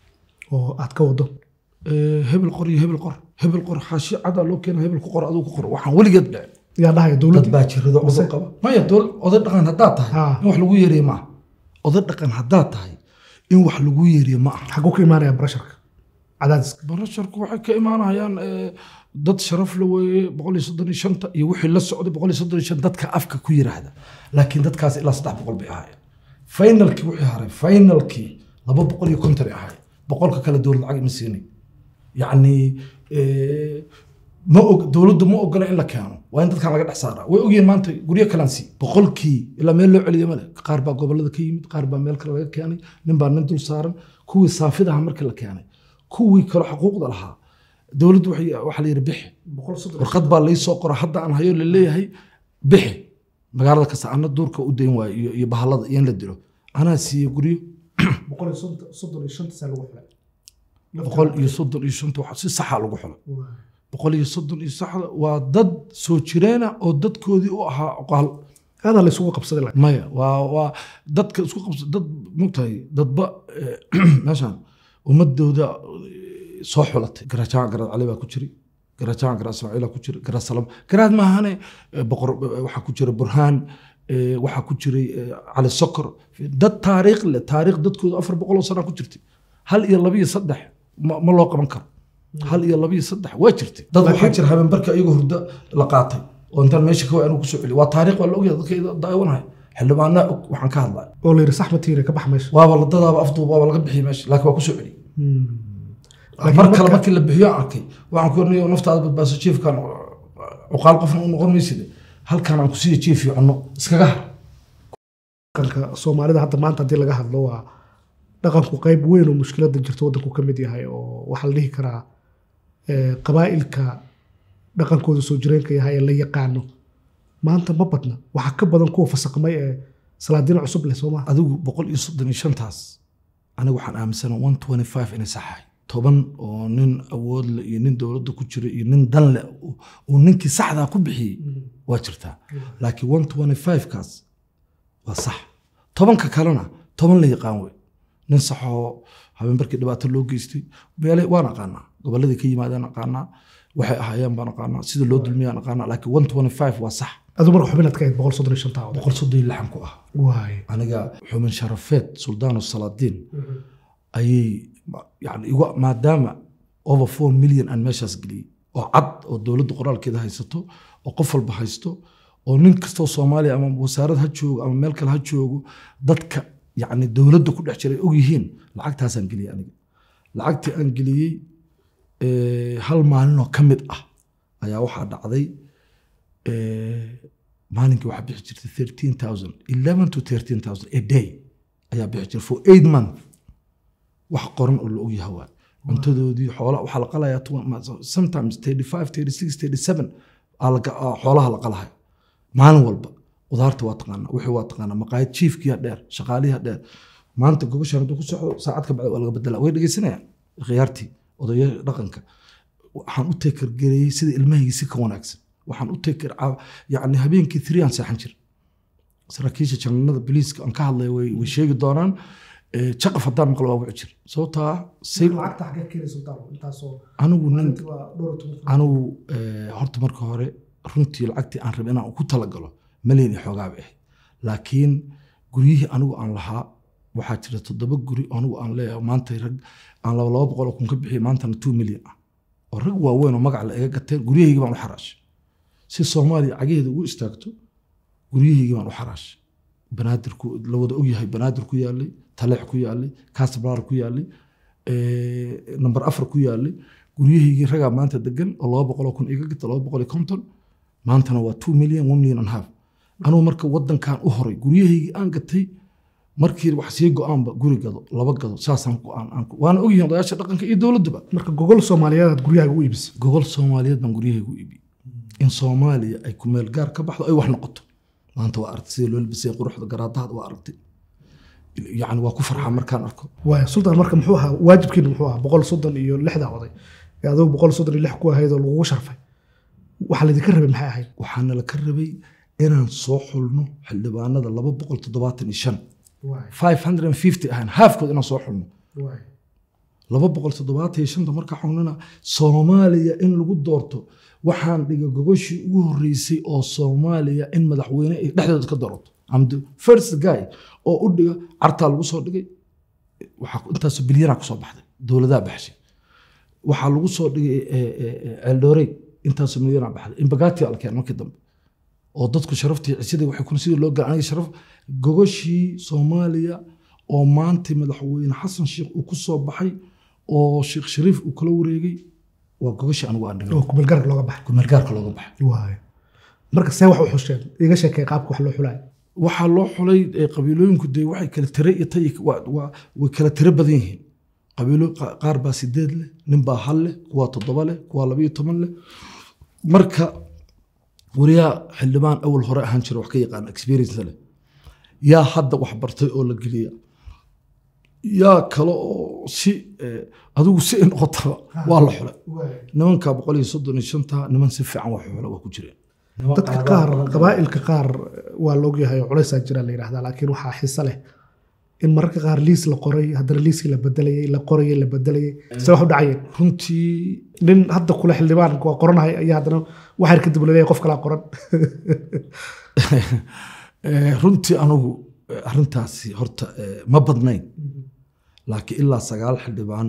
oo aad ka wado Eh, hebel qor iyo hebel qor hebel qor xaashi cadaa loo keena hebel ku qor adigu ku qor waxaan weligeed dhicin yaa dhahaya dad dowladda baa jirado Mise- cudur qaba maya dool oday dhaqan haddaad tahay Ha. in wax lagu yeeriye maaha oday dhaqan haddaad tahay in wax lagu yeeriye ma aha xaguu ka imaanaya barasharka cadaadiska barasharku waxay ka imaanayaan eh, dad sharaf la weeye boqol iyo soddon iyo shanta iyo wixii la socday boqol iyo soddon iyo shan dadka afka ku yiraahda laakiin dadkaas ilaa saddex boqol bay ahaayeen finalkii wixii haray finalkii laba boqol iyo konton ay ahaayeen boqolka kale dowlad lacag ima siinay yacni eh, ma og dowladdu ma ogola in la keeno waa in dadkan laga dhex saaraa way ogyihiin maanta guryo kalaan sii boqolkii ilaa meel loo celiyo male qaar baa gobolada ka yimid qaar baa meel kale laga keenay nin baa nin dul saaran kuwii saafidaha markii la keenay kuwii kale xuquuqda lahaa dowladdu waxay- waxaa la yidhi bixi boqol soddon warqad baa lai soo qora hadda aan hayo laleeyahay bixi magaalada kasta ana duurka u dayn waayo iyo, iyo bahalada iyo in la dilo anaa siiyey guryo boqol iyo soddon- soddon iyo shanta saa lagu xulay boqol iyo soddon iyo shanta waxa si saxa lagu xulay boqol iyo soddon iyo saxda waa dad soo jireena oo dadkoodii u ahaa oqaal aadaa la isugu qabsaday laakiin. maya waa waa dadka isku qabsa dad mogtahay dadba eh, meeshaan ummadooda eh, soo xulatay garajaan garaad cali baa ku jiray garajaan garaad ismaaciila ku jiray garaad salam garaad maahane eh, boqor eh, waxaa ku jira burhaan eh, waxaa ku jiray eh, cali sokor dad taariikh leh taariikh dadkooda afar boqol oo sana ku jirtay hal iyo laba iyo saddex ma ma loo qaban karo hal iyo laba iyo saddex waa jirtay dad waxaa jira habeenbarka iyagoo hurdo la qaatay oo intaan meesha ka anu kusoo celiy waa taariikh waa la ogyahay dadka daawanaya xildhibaanaa og waxaan ka hadlaya oo la yidhi saxma tiire ka bax meesha waaba la dadaaba afduub waaba laga bixiyay meesha laakiin waa kusoo celiyey Laakiin mar kale marka- markii la bixiyo aan arkay waxaan ku ornay naftaada badbaaso jiifkan cuqaal qofna u noqon mayside halkan aan ku siiya jiif iyo cunno iskaga har dhaqanka soomaalida hadda maanta haddii laga hadlo waa dhaqanku qayb weyn oo mushkilada jirto waddanku ka mid yahay oo waxaa la dhihi karaa eh, qabaa'ilka dhaqankooda soo jireenka yahay ee la yaqaano maanta ma badna waxaa ka badan kuwa fasaqmay ee salaadiin cusub leh sooma adigu boqol iyo soddon iyo shantaas aniga waxaan aaminsana one twenty five inay saxahay toban oo nin awood leh iyo nin dowladda ku jira iyo nin dan leh uu- uu ninkii saxdaa ku bixiyey waa jirtaa laakiin one twenty five kaas waa sax tobanka kalena toban la yaqaan wey nin saxoo habeenbarkii dhibaato loo geystay meele waan aqaanaa gobolladii ka yimaadaan aqaanaa waxay ahaayeen baan aqaanaa sida loo dulmiyaan aqaanaa laakiin one twenty five waa sax aduu marka xubinaad ka ahayd boqol soddon iyo shantaa oday boqol soddon iyo lixan ku ah waay aniga xumin sharafeed suldaano salaadiin ayay yani igu maadaama over four million aan meeshaas geliyey oo cad oo dowladda qoraalkeeda haysato oo qof walba haysto oo nin kastoo soomaaliya ama wasaarad ha joogo ama meel kale ha joogo dadka yani dowladda ku dhex jiray og yihiin lacagtaasaan geliyey aniga lacagtii aan geliyey eh, hal maalinoo ka mid ah ayaa waxaa dhacday eh, maalinkii waxaa bixi jirtay thirteen thousand eleven to thirteen thousand a day ayaa bixi jirtay for eight month wax qoran oo la ogyahay waay cuntadoodii xoola waxaa la qalayaa tw- ma- sometimes thirty five thirty six thirty seven xoolaha la qalahay maalin walba qudaarta waa taqaanaa wixii waa taqaanaa maqaayad jiifkiya dheer shaqaaliha dheer maanta gogoshan hadduu ku socdo saacad ka bacdi waa laga bedela way dhegeysanayaan khiyaartii odaya dhaqanka waxaan u tekergareeyey sida ilmahaygi si ka wanaagsan waxaan u teker yani habeenkii three aan seexan jir saraakiisha jananada biliiska aan ka hadlaya way way sheegi doonaan Eh, jaqaf haddaan maqlo waa wici jir sababtaa say lacagta xagee keenay sultaan intaasoo anigu nin maalintii waa dhowr iyo toban kun. anigu eh, horta marka hore runtii lacagtii aan rabay inaan ku talagalo malyan iyo xoogaa bay ahayd laakiin guryihii anigu aan lahaa waxaa jira toddoba guri oo anigu aan leeyahay maanta rag aan laba laba boqol oo kun ka bixiyay maantana two million ah oo rag waaweyn oo magac la iga gateen guryahaygii baan u xaraashay si soomaaliya cageheeda ugu istaagto guryahaygii baan u xaraashay banaadir ku la wada ogyahay banaadir ku yaalay taleex ku yaalay casablar ku yaalay eh, number afar ku yaalay guryahaygii ragaa maanta degan oo laba boqol oo kun iga gata laba boqol iyo konton maantana waa two million one million and half anugu marka wadankan u horay guryahaygii aan gatay markii wax sii go-aanba guri gado laba gado saasaan go-aan aan ku- waana ogyihiin odayaasha dhaqanka iyo dowladduba marka gogol soomaaliyeed aad guryahaga u iibisay gogol soomaaliyeed baan guryahaygu iibi in soomaaliya ay ku meel gaar ka baxdo ay wax noqoto maanta waa aragtay sida loo labisay quruxda garaadahada waa aragtay yacni waa ku farxaa markaan arko waaya sultaan marka muxuu ahaa waajibkiina muxuu ahaa boqol soddon iyo lixda oday ee adigu boqol soddon iyo lix ku ahayd oo lagugu sharfay waxa laydinka rabay maxay ahayd waxaana la ka rabay inaan soo xulno xildhibaanada laba boqol toddobaatan iyo shan five hundred and fifty ahaan haafkood inaan soo xulno laba boqol toddobaatan iyo shanta markaa xulnana soomaaliya in lagu doorto waxaan dhigay gogoshii ugu horreysay oo soomaaliya in madaxweyne ay dhexdooda ka doorato am the first guy oo u dhiga cartaa lagu soo dhigay waxaa intaasoo bilyanaa kusoo baxday dowladaha baxshay waxaa lagu soo dhigay eldorey intaasoo milyanaa baxday imbagati alkeen markii dambe oo dadku sharaftii cisidii waxay kun sidii loo galay aniga sharaf gogoshii soomaaliya oo maanta madaxweyne xasan sheekh uu ku soo baxay oo sheekh shariif uu kala wareegay waa gogoshii anigu aan dhigay oo kumeelgaarka looga baxay kumeelgaarka looga baxay waaya marka see wax u xusheen iga sheekay qaabka wax loo xulaay waxaa loo xulay eh, qabiilooyinku dee waxay kala tire iyo tay waa- waa- way kala tiro badan yihiin qabiilo qa- qaar baa sideed leh nin baa hal leh kuwaa toddoba leh kuwaa labayo toban leh marka wariyaa xildhibaan awal hore ahaan jira wax ka yaqaan experience leh yaa hadda wax bartay oo la geliya yaa kale oo si eh, adigu si ay noqotaba waa la xulay nimanka boqol iyo soddon iyo shanta niman si fiican wax xula waa ku jireen dadka qaar qabaa'ilka qaar waa la ogyahay oo culaysaa jira la yidhahdaa laakiin waxaa xiso leh in mararka qaar liis la qoray haddana liiskii la bedelayay la qorayay la bedelayay se wax u dhacayeen runtii nin hadda kule xildhibaan waa qoranahay ayaa haddana waxyar kadib laleeyahay qof kalaa qoran Eh, runtii anigu eh, arrintaasi horta eh, ma badnayn laakiin ilaa sagaal xildhibaan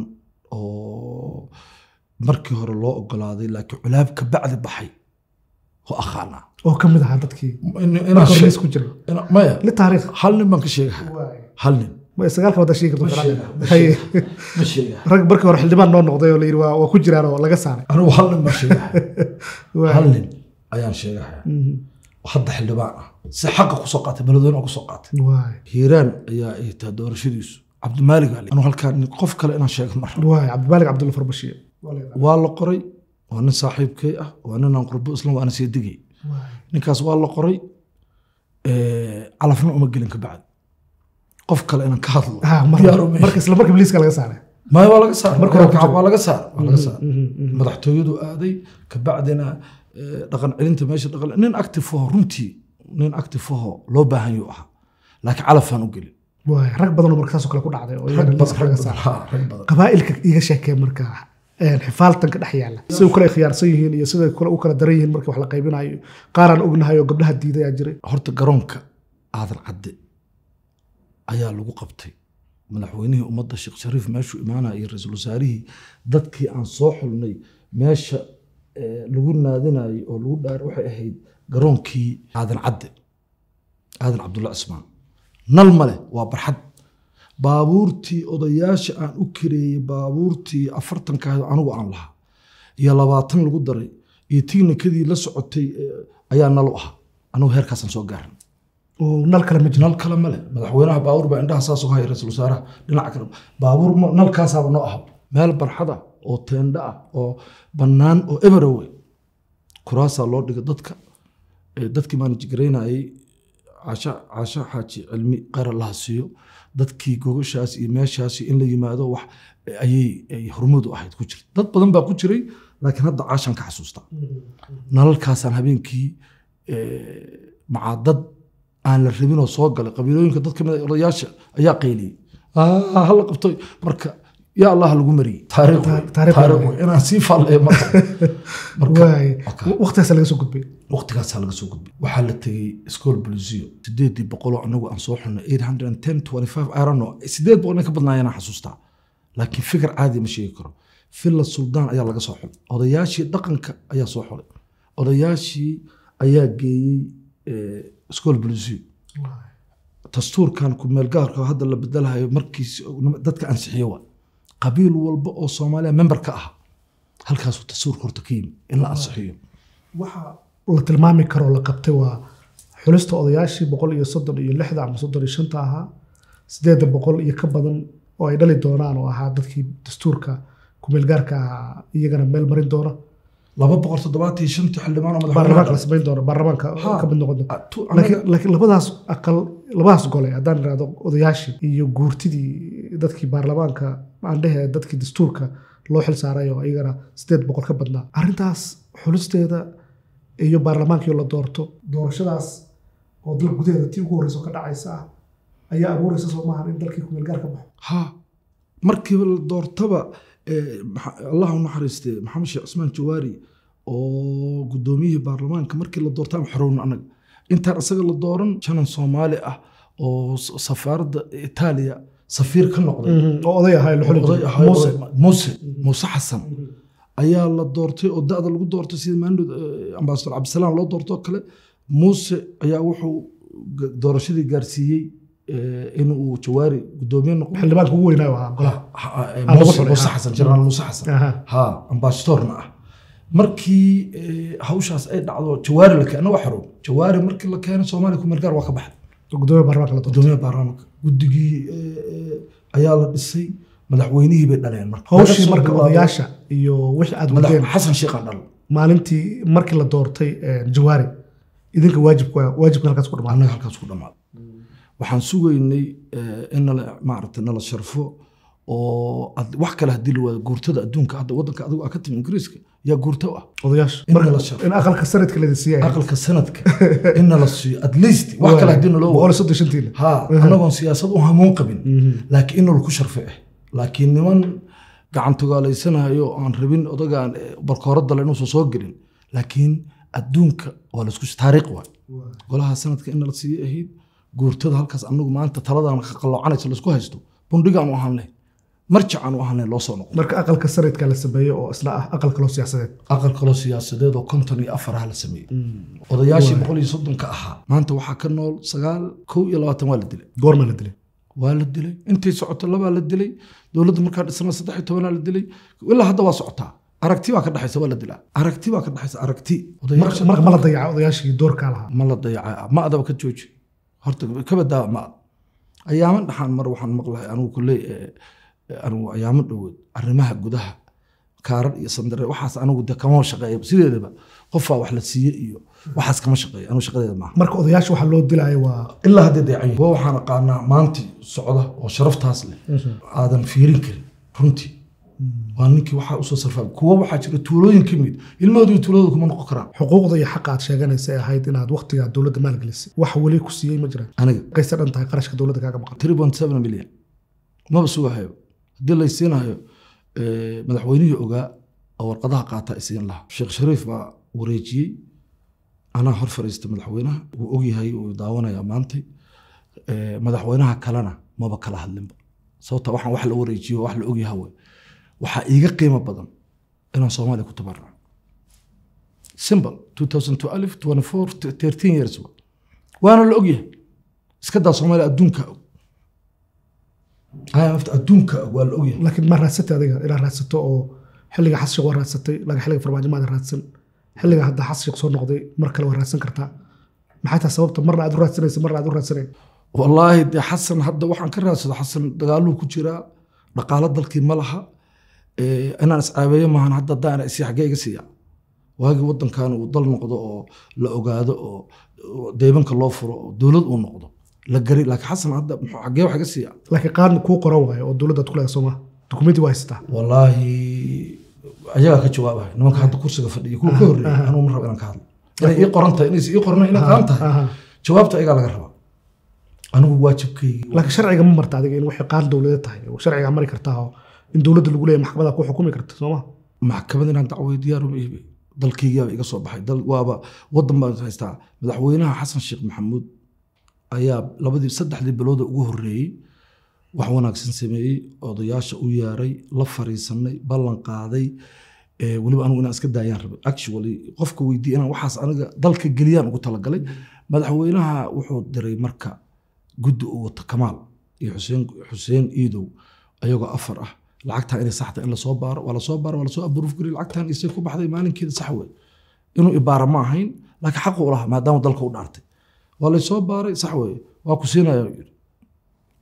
oo markii hore loo ogolaaday laakiin culaab ka bacdi baxay oo aqaana oo ka mid ahaa dadkii In- inaan marka hore sheeg- liis ku jiray ina- maya li taariikh hal nin baan ka sheegaha hal nin ma sagaalka wadda sheegi karto Ma ficlan. sheega, ma Haye. ma sheegaha rag markii hore xildhibaan noo noqday oo la yidhi waa waa ku jiraan oo laga saaray anigu hal nin baan sheegaha Waay. hal nin ayaan sheegaha Mhm. hadda xildhibaan ah si xaqa kusoo qaatay beledweyne oo kusoo qaatay waay hiiraan ayaa ay tahay doorashadiisu cabdimaalig ali anu halkaa nin- qof kale inaan sheego mar waay cabdimaalig cabdulla farbashiye waa la qoray waa nin saaxiibkay ah waa nin aan qurbo islam waana sii digay ninkaas waa la qoray eh, calafna uma gelin ka bacdi qof kale inaan ka hadlo Ah, mar- diyaar uma marka isla markiiba liiska laga saaray maya waa laga saar Marka hore ku jiro. waa laga saar waa laga saar Mhm, mhm. madaxtooyadu aaday kabacdina eh, dhaqan celinta meesha dhaqan nin active aho runtii nin active aho loo baahan yuu ahaa laakiin calafaan u gelin waay rag badan oo marka saasoo kale ku dhacday oo rag iyagana badan liiska rag laga badan saaray ha, rag badan qabaa'ilka iga sheekee marka een, xifaaltanka dhex yaalla siday u kala khiyaarsan yihiin iyo siday kale u kala daran yihiin markii wax la qaybinayo qaaraan ognahay oo gabdhaha diiday aa jiray horta garoonka aadan cadde ayaa lagu qabtay madaxweynihii ummadda sheekh shariif meeshuu imaanaya iyo ra-iisul wasaarihii dadkii aan soo xulnay meesha eh, lagu naadinayay oo lagu dhaar waxay ahayd garoonkii aadan cadde aadan cabdulla cismaan nal male waa barxad baabuurtii odayaasha aan u kireeyey baabuurtii afartanka ahayd oo anigu aan lahaa iyo labaatan lagu daray iyo tignikadii la socotay eh, ayaa nal u ahaa anigu heerkaasaan soo gaarin oo nal kale ma jiro nal kale male madaxweynaha baabuur baa indhaha saas uga haya ra-iisul wasaaraha dhinaca kale baabuur ma- nalkaasaaba noo aha meel barxada oo teendha ah oo bannaan oo eberowe kuraasaa loo dhiga dadka Eh, dadkii maan jigaraynayay casha casha xaaji cilmi qara laha siiyo dadkii gogashaas iyo meeshaas in la yimaado wax eh, ayay ay hormud u ahayd ku jirta dad badan baa ku jiray laakiin hadda caashan ka xasuustaa nalalkaasaan habeenkii eh, macaa dad aan la rabin oo soo galay qabiilooyinka dad kamid ah odayaasha ayaa qayliyey "Ah, hala qabtoy marka yaa allah lagu mariyey taariikh wey, taariikh taariikh wey. wey, inaan sii faalleeyo marka marka waay Waka. waqtigaasa laga soo gudbay waqtigaasaa laga soo gudbay waxaa la tegey school bulisiyo sideedii boqoloo anagu aan soo xulnay eight hundred and ten twenty five i don't know sideed boqol inay ka badnaayeen aan xasuustaa laakiin fikir caadi ma sheegi karo villa suldaan ayaa laga soo xulay odayaashii dhaqanka ayaa soo xulay odayaashii ayaa geeyey eh, school bulisiyo dastuurkan ku meelgaarka oo hadda la bedelahayo markiis dadka ansixiyo waa qabiil walba oo soomaaliya member ka ah halkaasuu dastuurka horta ka yimi in la ansixiyo waxa la tilmaami karo la qabtay waa xulista odayaashii boqol iyo soddon iyo lixda ama soddon iyo shanta ahaa sideedda boqol iyo ka badan oo ay dhali doonaan oo ahaa dadkii dastuurka kumeelgaarka ahaa iyagana meel marin doona laba boqol toddobaatan iyo shantii xildhibaan oo baarlamaanka la madaxweyne samayn doona baarlamaanka Ha. ka mid noqon doona Ah, tu- laakiin laakiin labadaas aqal labadaas gole haddaan irahdo odayaashii iyo guurtidii dadkii baarlamaanka aan dhehe dadkii dastuurka loo xil saaray oo iyagana sideed boqol ka badnaa arrintaas xulisteeda iyo baarlamaankii la doorto doorashadaas oo dal gudaheeda tii ugu horreysa oo ka dhacaysa ah ayaa abuuraysa soo maahan in dalkii kumeelgaar ka baxo ha markiiba la doortaba eh, maxa- allah u naxariiste maxamed sheekh cusmaan jawaari oo gudoomiyihii baarlamaanka markii la doortaan xorowna anaga intaan isaga la dooran janan soomaali ah oo s- safaaradda itaaliya safiir ka noqday oo oday ahaa la xuli oday jiray. ahaa Muuse. oo- muuse muuse xasan ayaa la doortay oo da-da lagu doortay sida maandhood ambasador cabdisalaam loo doortoo kale muuse ayaa wuxuu ga- doorashadii gaarsiiyey eh, inuu jawaari gudoomiye noqdo xildhibaanka ugu weynaayo ahaa golaha Ha- ha- eh, Ah, lagu muuse xulay, muuse ha. xasan jenaraal muuse xasan Aha. ha ambasadorna ah markii eh, hawshaas ay dhacdo jawaari la keena waa xarow jawaari markii la keenay soomaaliya kumeelgaar waa ka baxay gudoomiye baarlamaanka la doorto gudoomiyaha baarlamaanka guddigii eh, eh, ayaa la dhisay madaxweynihii bay dhaleen marka hawshii Laga soo marka bilaabo odayaasha iyo wixii aad madax wadeen xasan sheekhaan dhal maalintii markii la doortay eh, jawaari idinka waajibka waajibka halkaas ku dhamaaday annaga halkaas ku dhammaaday waxaan sugaynay eh, in nala maaragtay nala sharfo oo ad- wax kale haddii la waayo guurtada adduunka hadda waddanka adigu aa ka timi ingiriiska yaa guurto ah odayaasha In marka la sharfo. in aqalka sanadka la siiyay aqalka sanadka in nala siiyo at least wax kale haddii naloo boqol waayo iyo soddon shantiina ha annagoon siyaasad u hamuun qabin laakiin in nalaku sharfe ah laakiin niman gacan togaalaysanaayo oo aan rabin odagaan eh, barkooradale inuusan soo gelin laakiin adduunka waa laisku taariikh waay golaha sanadka in nala siiye ahayd guurtada halkaas anagu maanta taladan ka qaloocanaysa laisku haysto bundhigaan u ahaan lahayn marjacaan u ahaan lahayn loo soo noqdo marka aqalka sanadka la sameeyey oo isla ah aqal kaloo siyaasadeed aqal kaloo siyaasadeed oo konton iyo afar ah la sameeyey odayaashii boqol iyo soddonka ahaa maanta waxaa ka nool sagaal kow iyo labaatan waa la dilay goorma la dilay waa la dilay intay socoto labaa la dilay dowladda markaa dhisana saddex iyo tobanaa la dilay ilaa hadda waa socotaa aragti baa ka dhexaysa waa la dilaa aragti baa ka dhexaysa aragti marka odayaasha marka ma la dayaca odayaashii doorkaa lahaa ma la dayaca ma adaba ka jooji horta ka badaa ma ad ayaaman dhaxaan mar waxaan maqlahay anigu kuley anigu ayaamo dhoweed arrimaha gudaha kaarar iyo sandare waxaas anigu de kama shaqeeya sideedaba qofaa wax la siiye iyo waxaas kama shaqeeya anigu shaqadeeda maaha marka odayaasha waxaa loo dilaayo waa ilaa hadday dayacan yihiin. kuwa waxaan aqaanaa maantii socda oo sharaftaas leh aadan fiirin karin runtii waa ninkii waxaa usoo sarfaa kuwa waxaa jira tuulooyin ka mid ilmahoodu iyo tuuladooda kuma noqon karaan xuquuqda iyo xaqa aad sheeganaysa ay ahayd inaad waqtigaa dowladda maalgelisay wax weli ku siiyey ma jiraan aniga qayse dhan tahay qarashka dowladda kaaga maqan 3.7 milyan maba sugahayo haddii la isiinayo eh, madaxweynihii ogaa oo warqadaha qaata isiin lahaa sheekh shariif baa wareejiyey anaa hor fariista madaxweynaha wuu ogyahay uu daawanaya maantay Eh, madaxweynaha kalena maba kala hadlinba sababta waxaan wax la wareejiyo wax la ogyaha wey waxaa iiga qiimo badan inaan soomaaliya ku tabarruco simple 2012 24 13 years wa. waana la ogyahay iska daa soomaaliya adduunka og IMF adduunka og waa la ogyahay laakiin ma raadsatay adiga inaad raadsato oo xilliga xas sheekh waa raadsatay laakiin xilliga farmaajo maada raadsan xilliga hadda xas sheekh soo noqday mar kale waa raadsan kartaa maxay tahay sababta marna aad u raadsanaysa marna aad u raadsanayn wallaahi dee xasan hadda waxaan ka raadsado xasan dagaaluu ku jiraa dhaqaalo dalkii ma laha Eh, inaan iscaabeeyo maahan hadda haddaan isi xaggee iga siiya waagii waddankan uu dal noqdo oo la ogaado oo oo deybanka loo furo oo dowlad uu noqdo la gari laakiin xasan hadda muxuu xaggee wax iga siiya laakiin qaadna kuu qoran waayo oo dowladda aad ku leedahay sooma dukumenti waa haysataa wallaahi ayagaa ka jawaabaya nimanka hadda kursiga fadhiya kuwa ka horreeya anuu ma rabo inaan ka hadlo inay ii qoran tahay inaysa ii qornayn inay qaan tahay Aha. jawaabta ayagaa laga rabaa anigu waajibkaygii laakiin sharciga ma marta adiga in waxay qaan dowladeed tahay oo sharciga mari kartaa oo in dowladda lagu leeyahay maxkamada ku xukumi karta sooma maxkamad inaan dacway diyaar uma iibi dalkaygiaba iga soo baxay dal waaba wadan baan haystaa madaxweynaha xasan sheekh maxamuud ayaa labadii saddexdii bilooda ugu horreeyey wax wanaagsan sameeyey odayaasha u yeeray la fariisanay ballan qaaday Eh, weliba anigu inaan iska daayaan rabay actually qofka weydiiya inaan waxaas aniga dalka geliyaan ugu talagalay madaxweynaha wuxuu diray marka guddi uu wato kamaal iyo xuseen xuseen iidow ayagoo afar ah lacagtan inay saxda in lasoo baaro waa lasoo baaro waa lasoo aburuuf gariy lacagtan isay ku baxday maalinkeeda sax wey inuu ibaara ma ahayn laakiin xaqu u lahaa maadaama dalka u dhaartay waa laysoo baaray sax wey waa ku siinaya yiri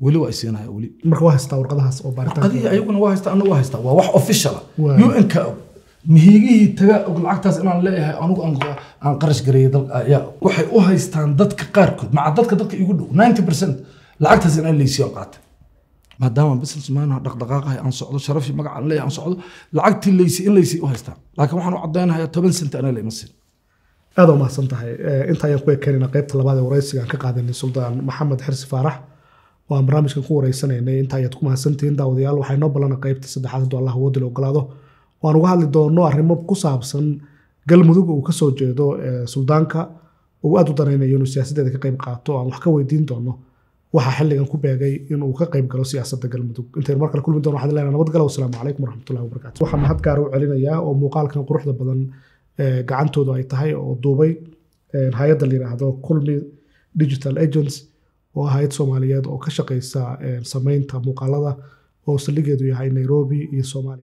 weli waa isiinaya weli marka waa haystaa warqadahaas oo baaritaanka qadiya ayaguna waa haystaa anna waa haystaa waa wax official Waay. un ka og mihiigihii taga og lacagtaas inaan leeyahay anigu aan aan qarash gareeyay dal ayaa waxay u haystaan dadka qaarkood maca dadka dadka igu dhow 90 percent lacagtaas inaan leysiyo qaatay maadaama businessman dhaqdhaqaaqahay aan socdo sharafii magaca aan leeyahay aan socdo lacagtii leysi in leysi u haystaan laakiin waxaan u caddaynayaa toban sent anaa leyma siin aad u mahadsan tahay Eh, inta ayaan ku ekeenayna qaybta labaad ee waraysiga aan ka qaadanay suldaan maxamed xirsi faarax oo aan barnaamijkan ku wareysanaynay inta ayaad ku mahadsantihiin daawadayaal waxay noo ballana qaybta saddexaad hadduu allah awoodda la ogolaado waan uga hadli doono arrimo ku saabsan galmudug uu ka soo jeedo eh, suldaanka uu aad u danaynayo inuu siyaasaddeeda ka qayb qaato aan wax ka weydiin doono waxaa xilligan ku beegay inuu ka qayb galo siyaasadda galmudug intaynu mar kale kulmi doono waxaan leenahay nabadgalo wasalaamu calaykum waraxmatullahi wabarakaatu waxaan mahad gaar u celinayaa oo muuqaalkan quruxda badan eh, gacantoodu ay tahay oo duubay eh, hay-adda la yidhaahdo kulmi digital agents oo ah hay-ad soomaaliyeed oo ka shaqeysa eh, samaynta muuqaalada oo saldhigeedu yahay nairobi iyo soomaaliya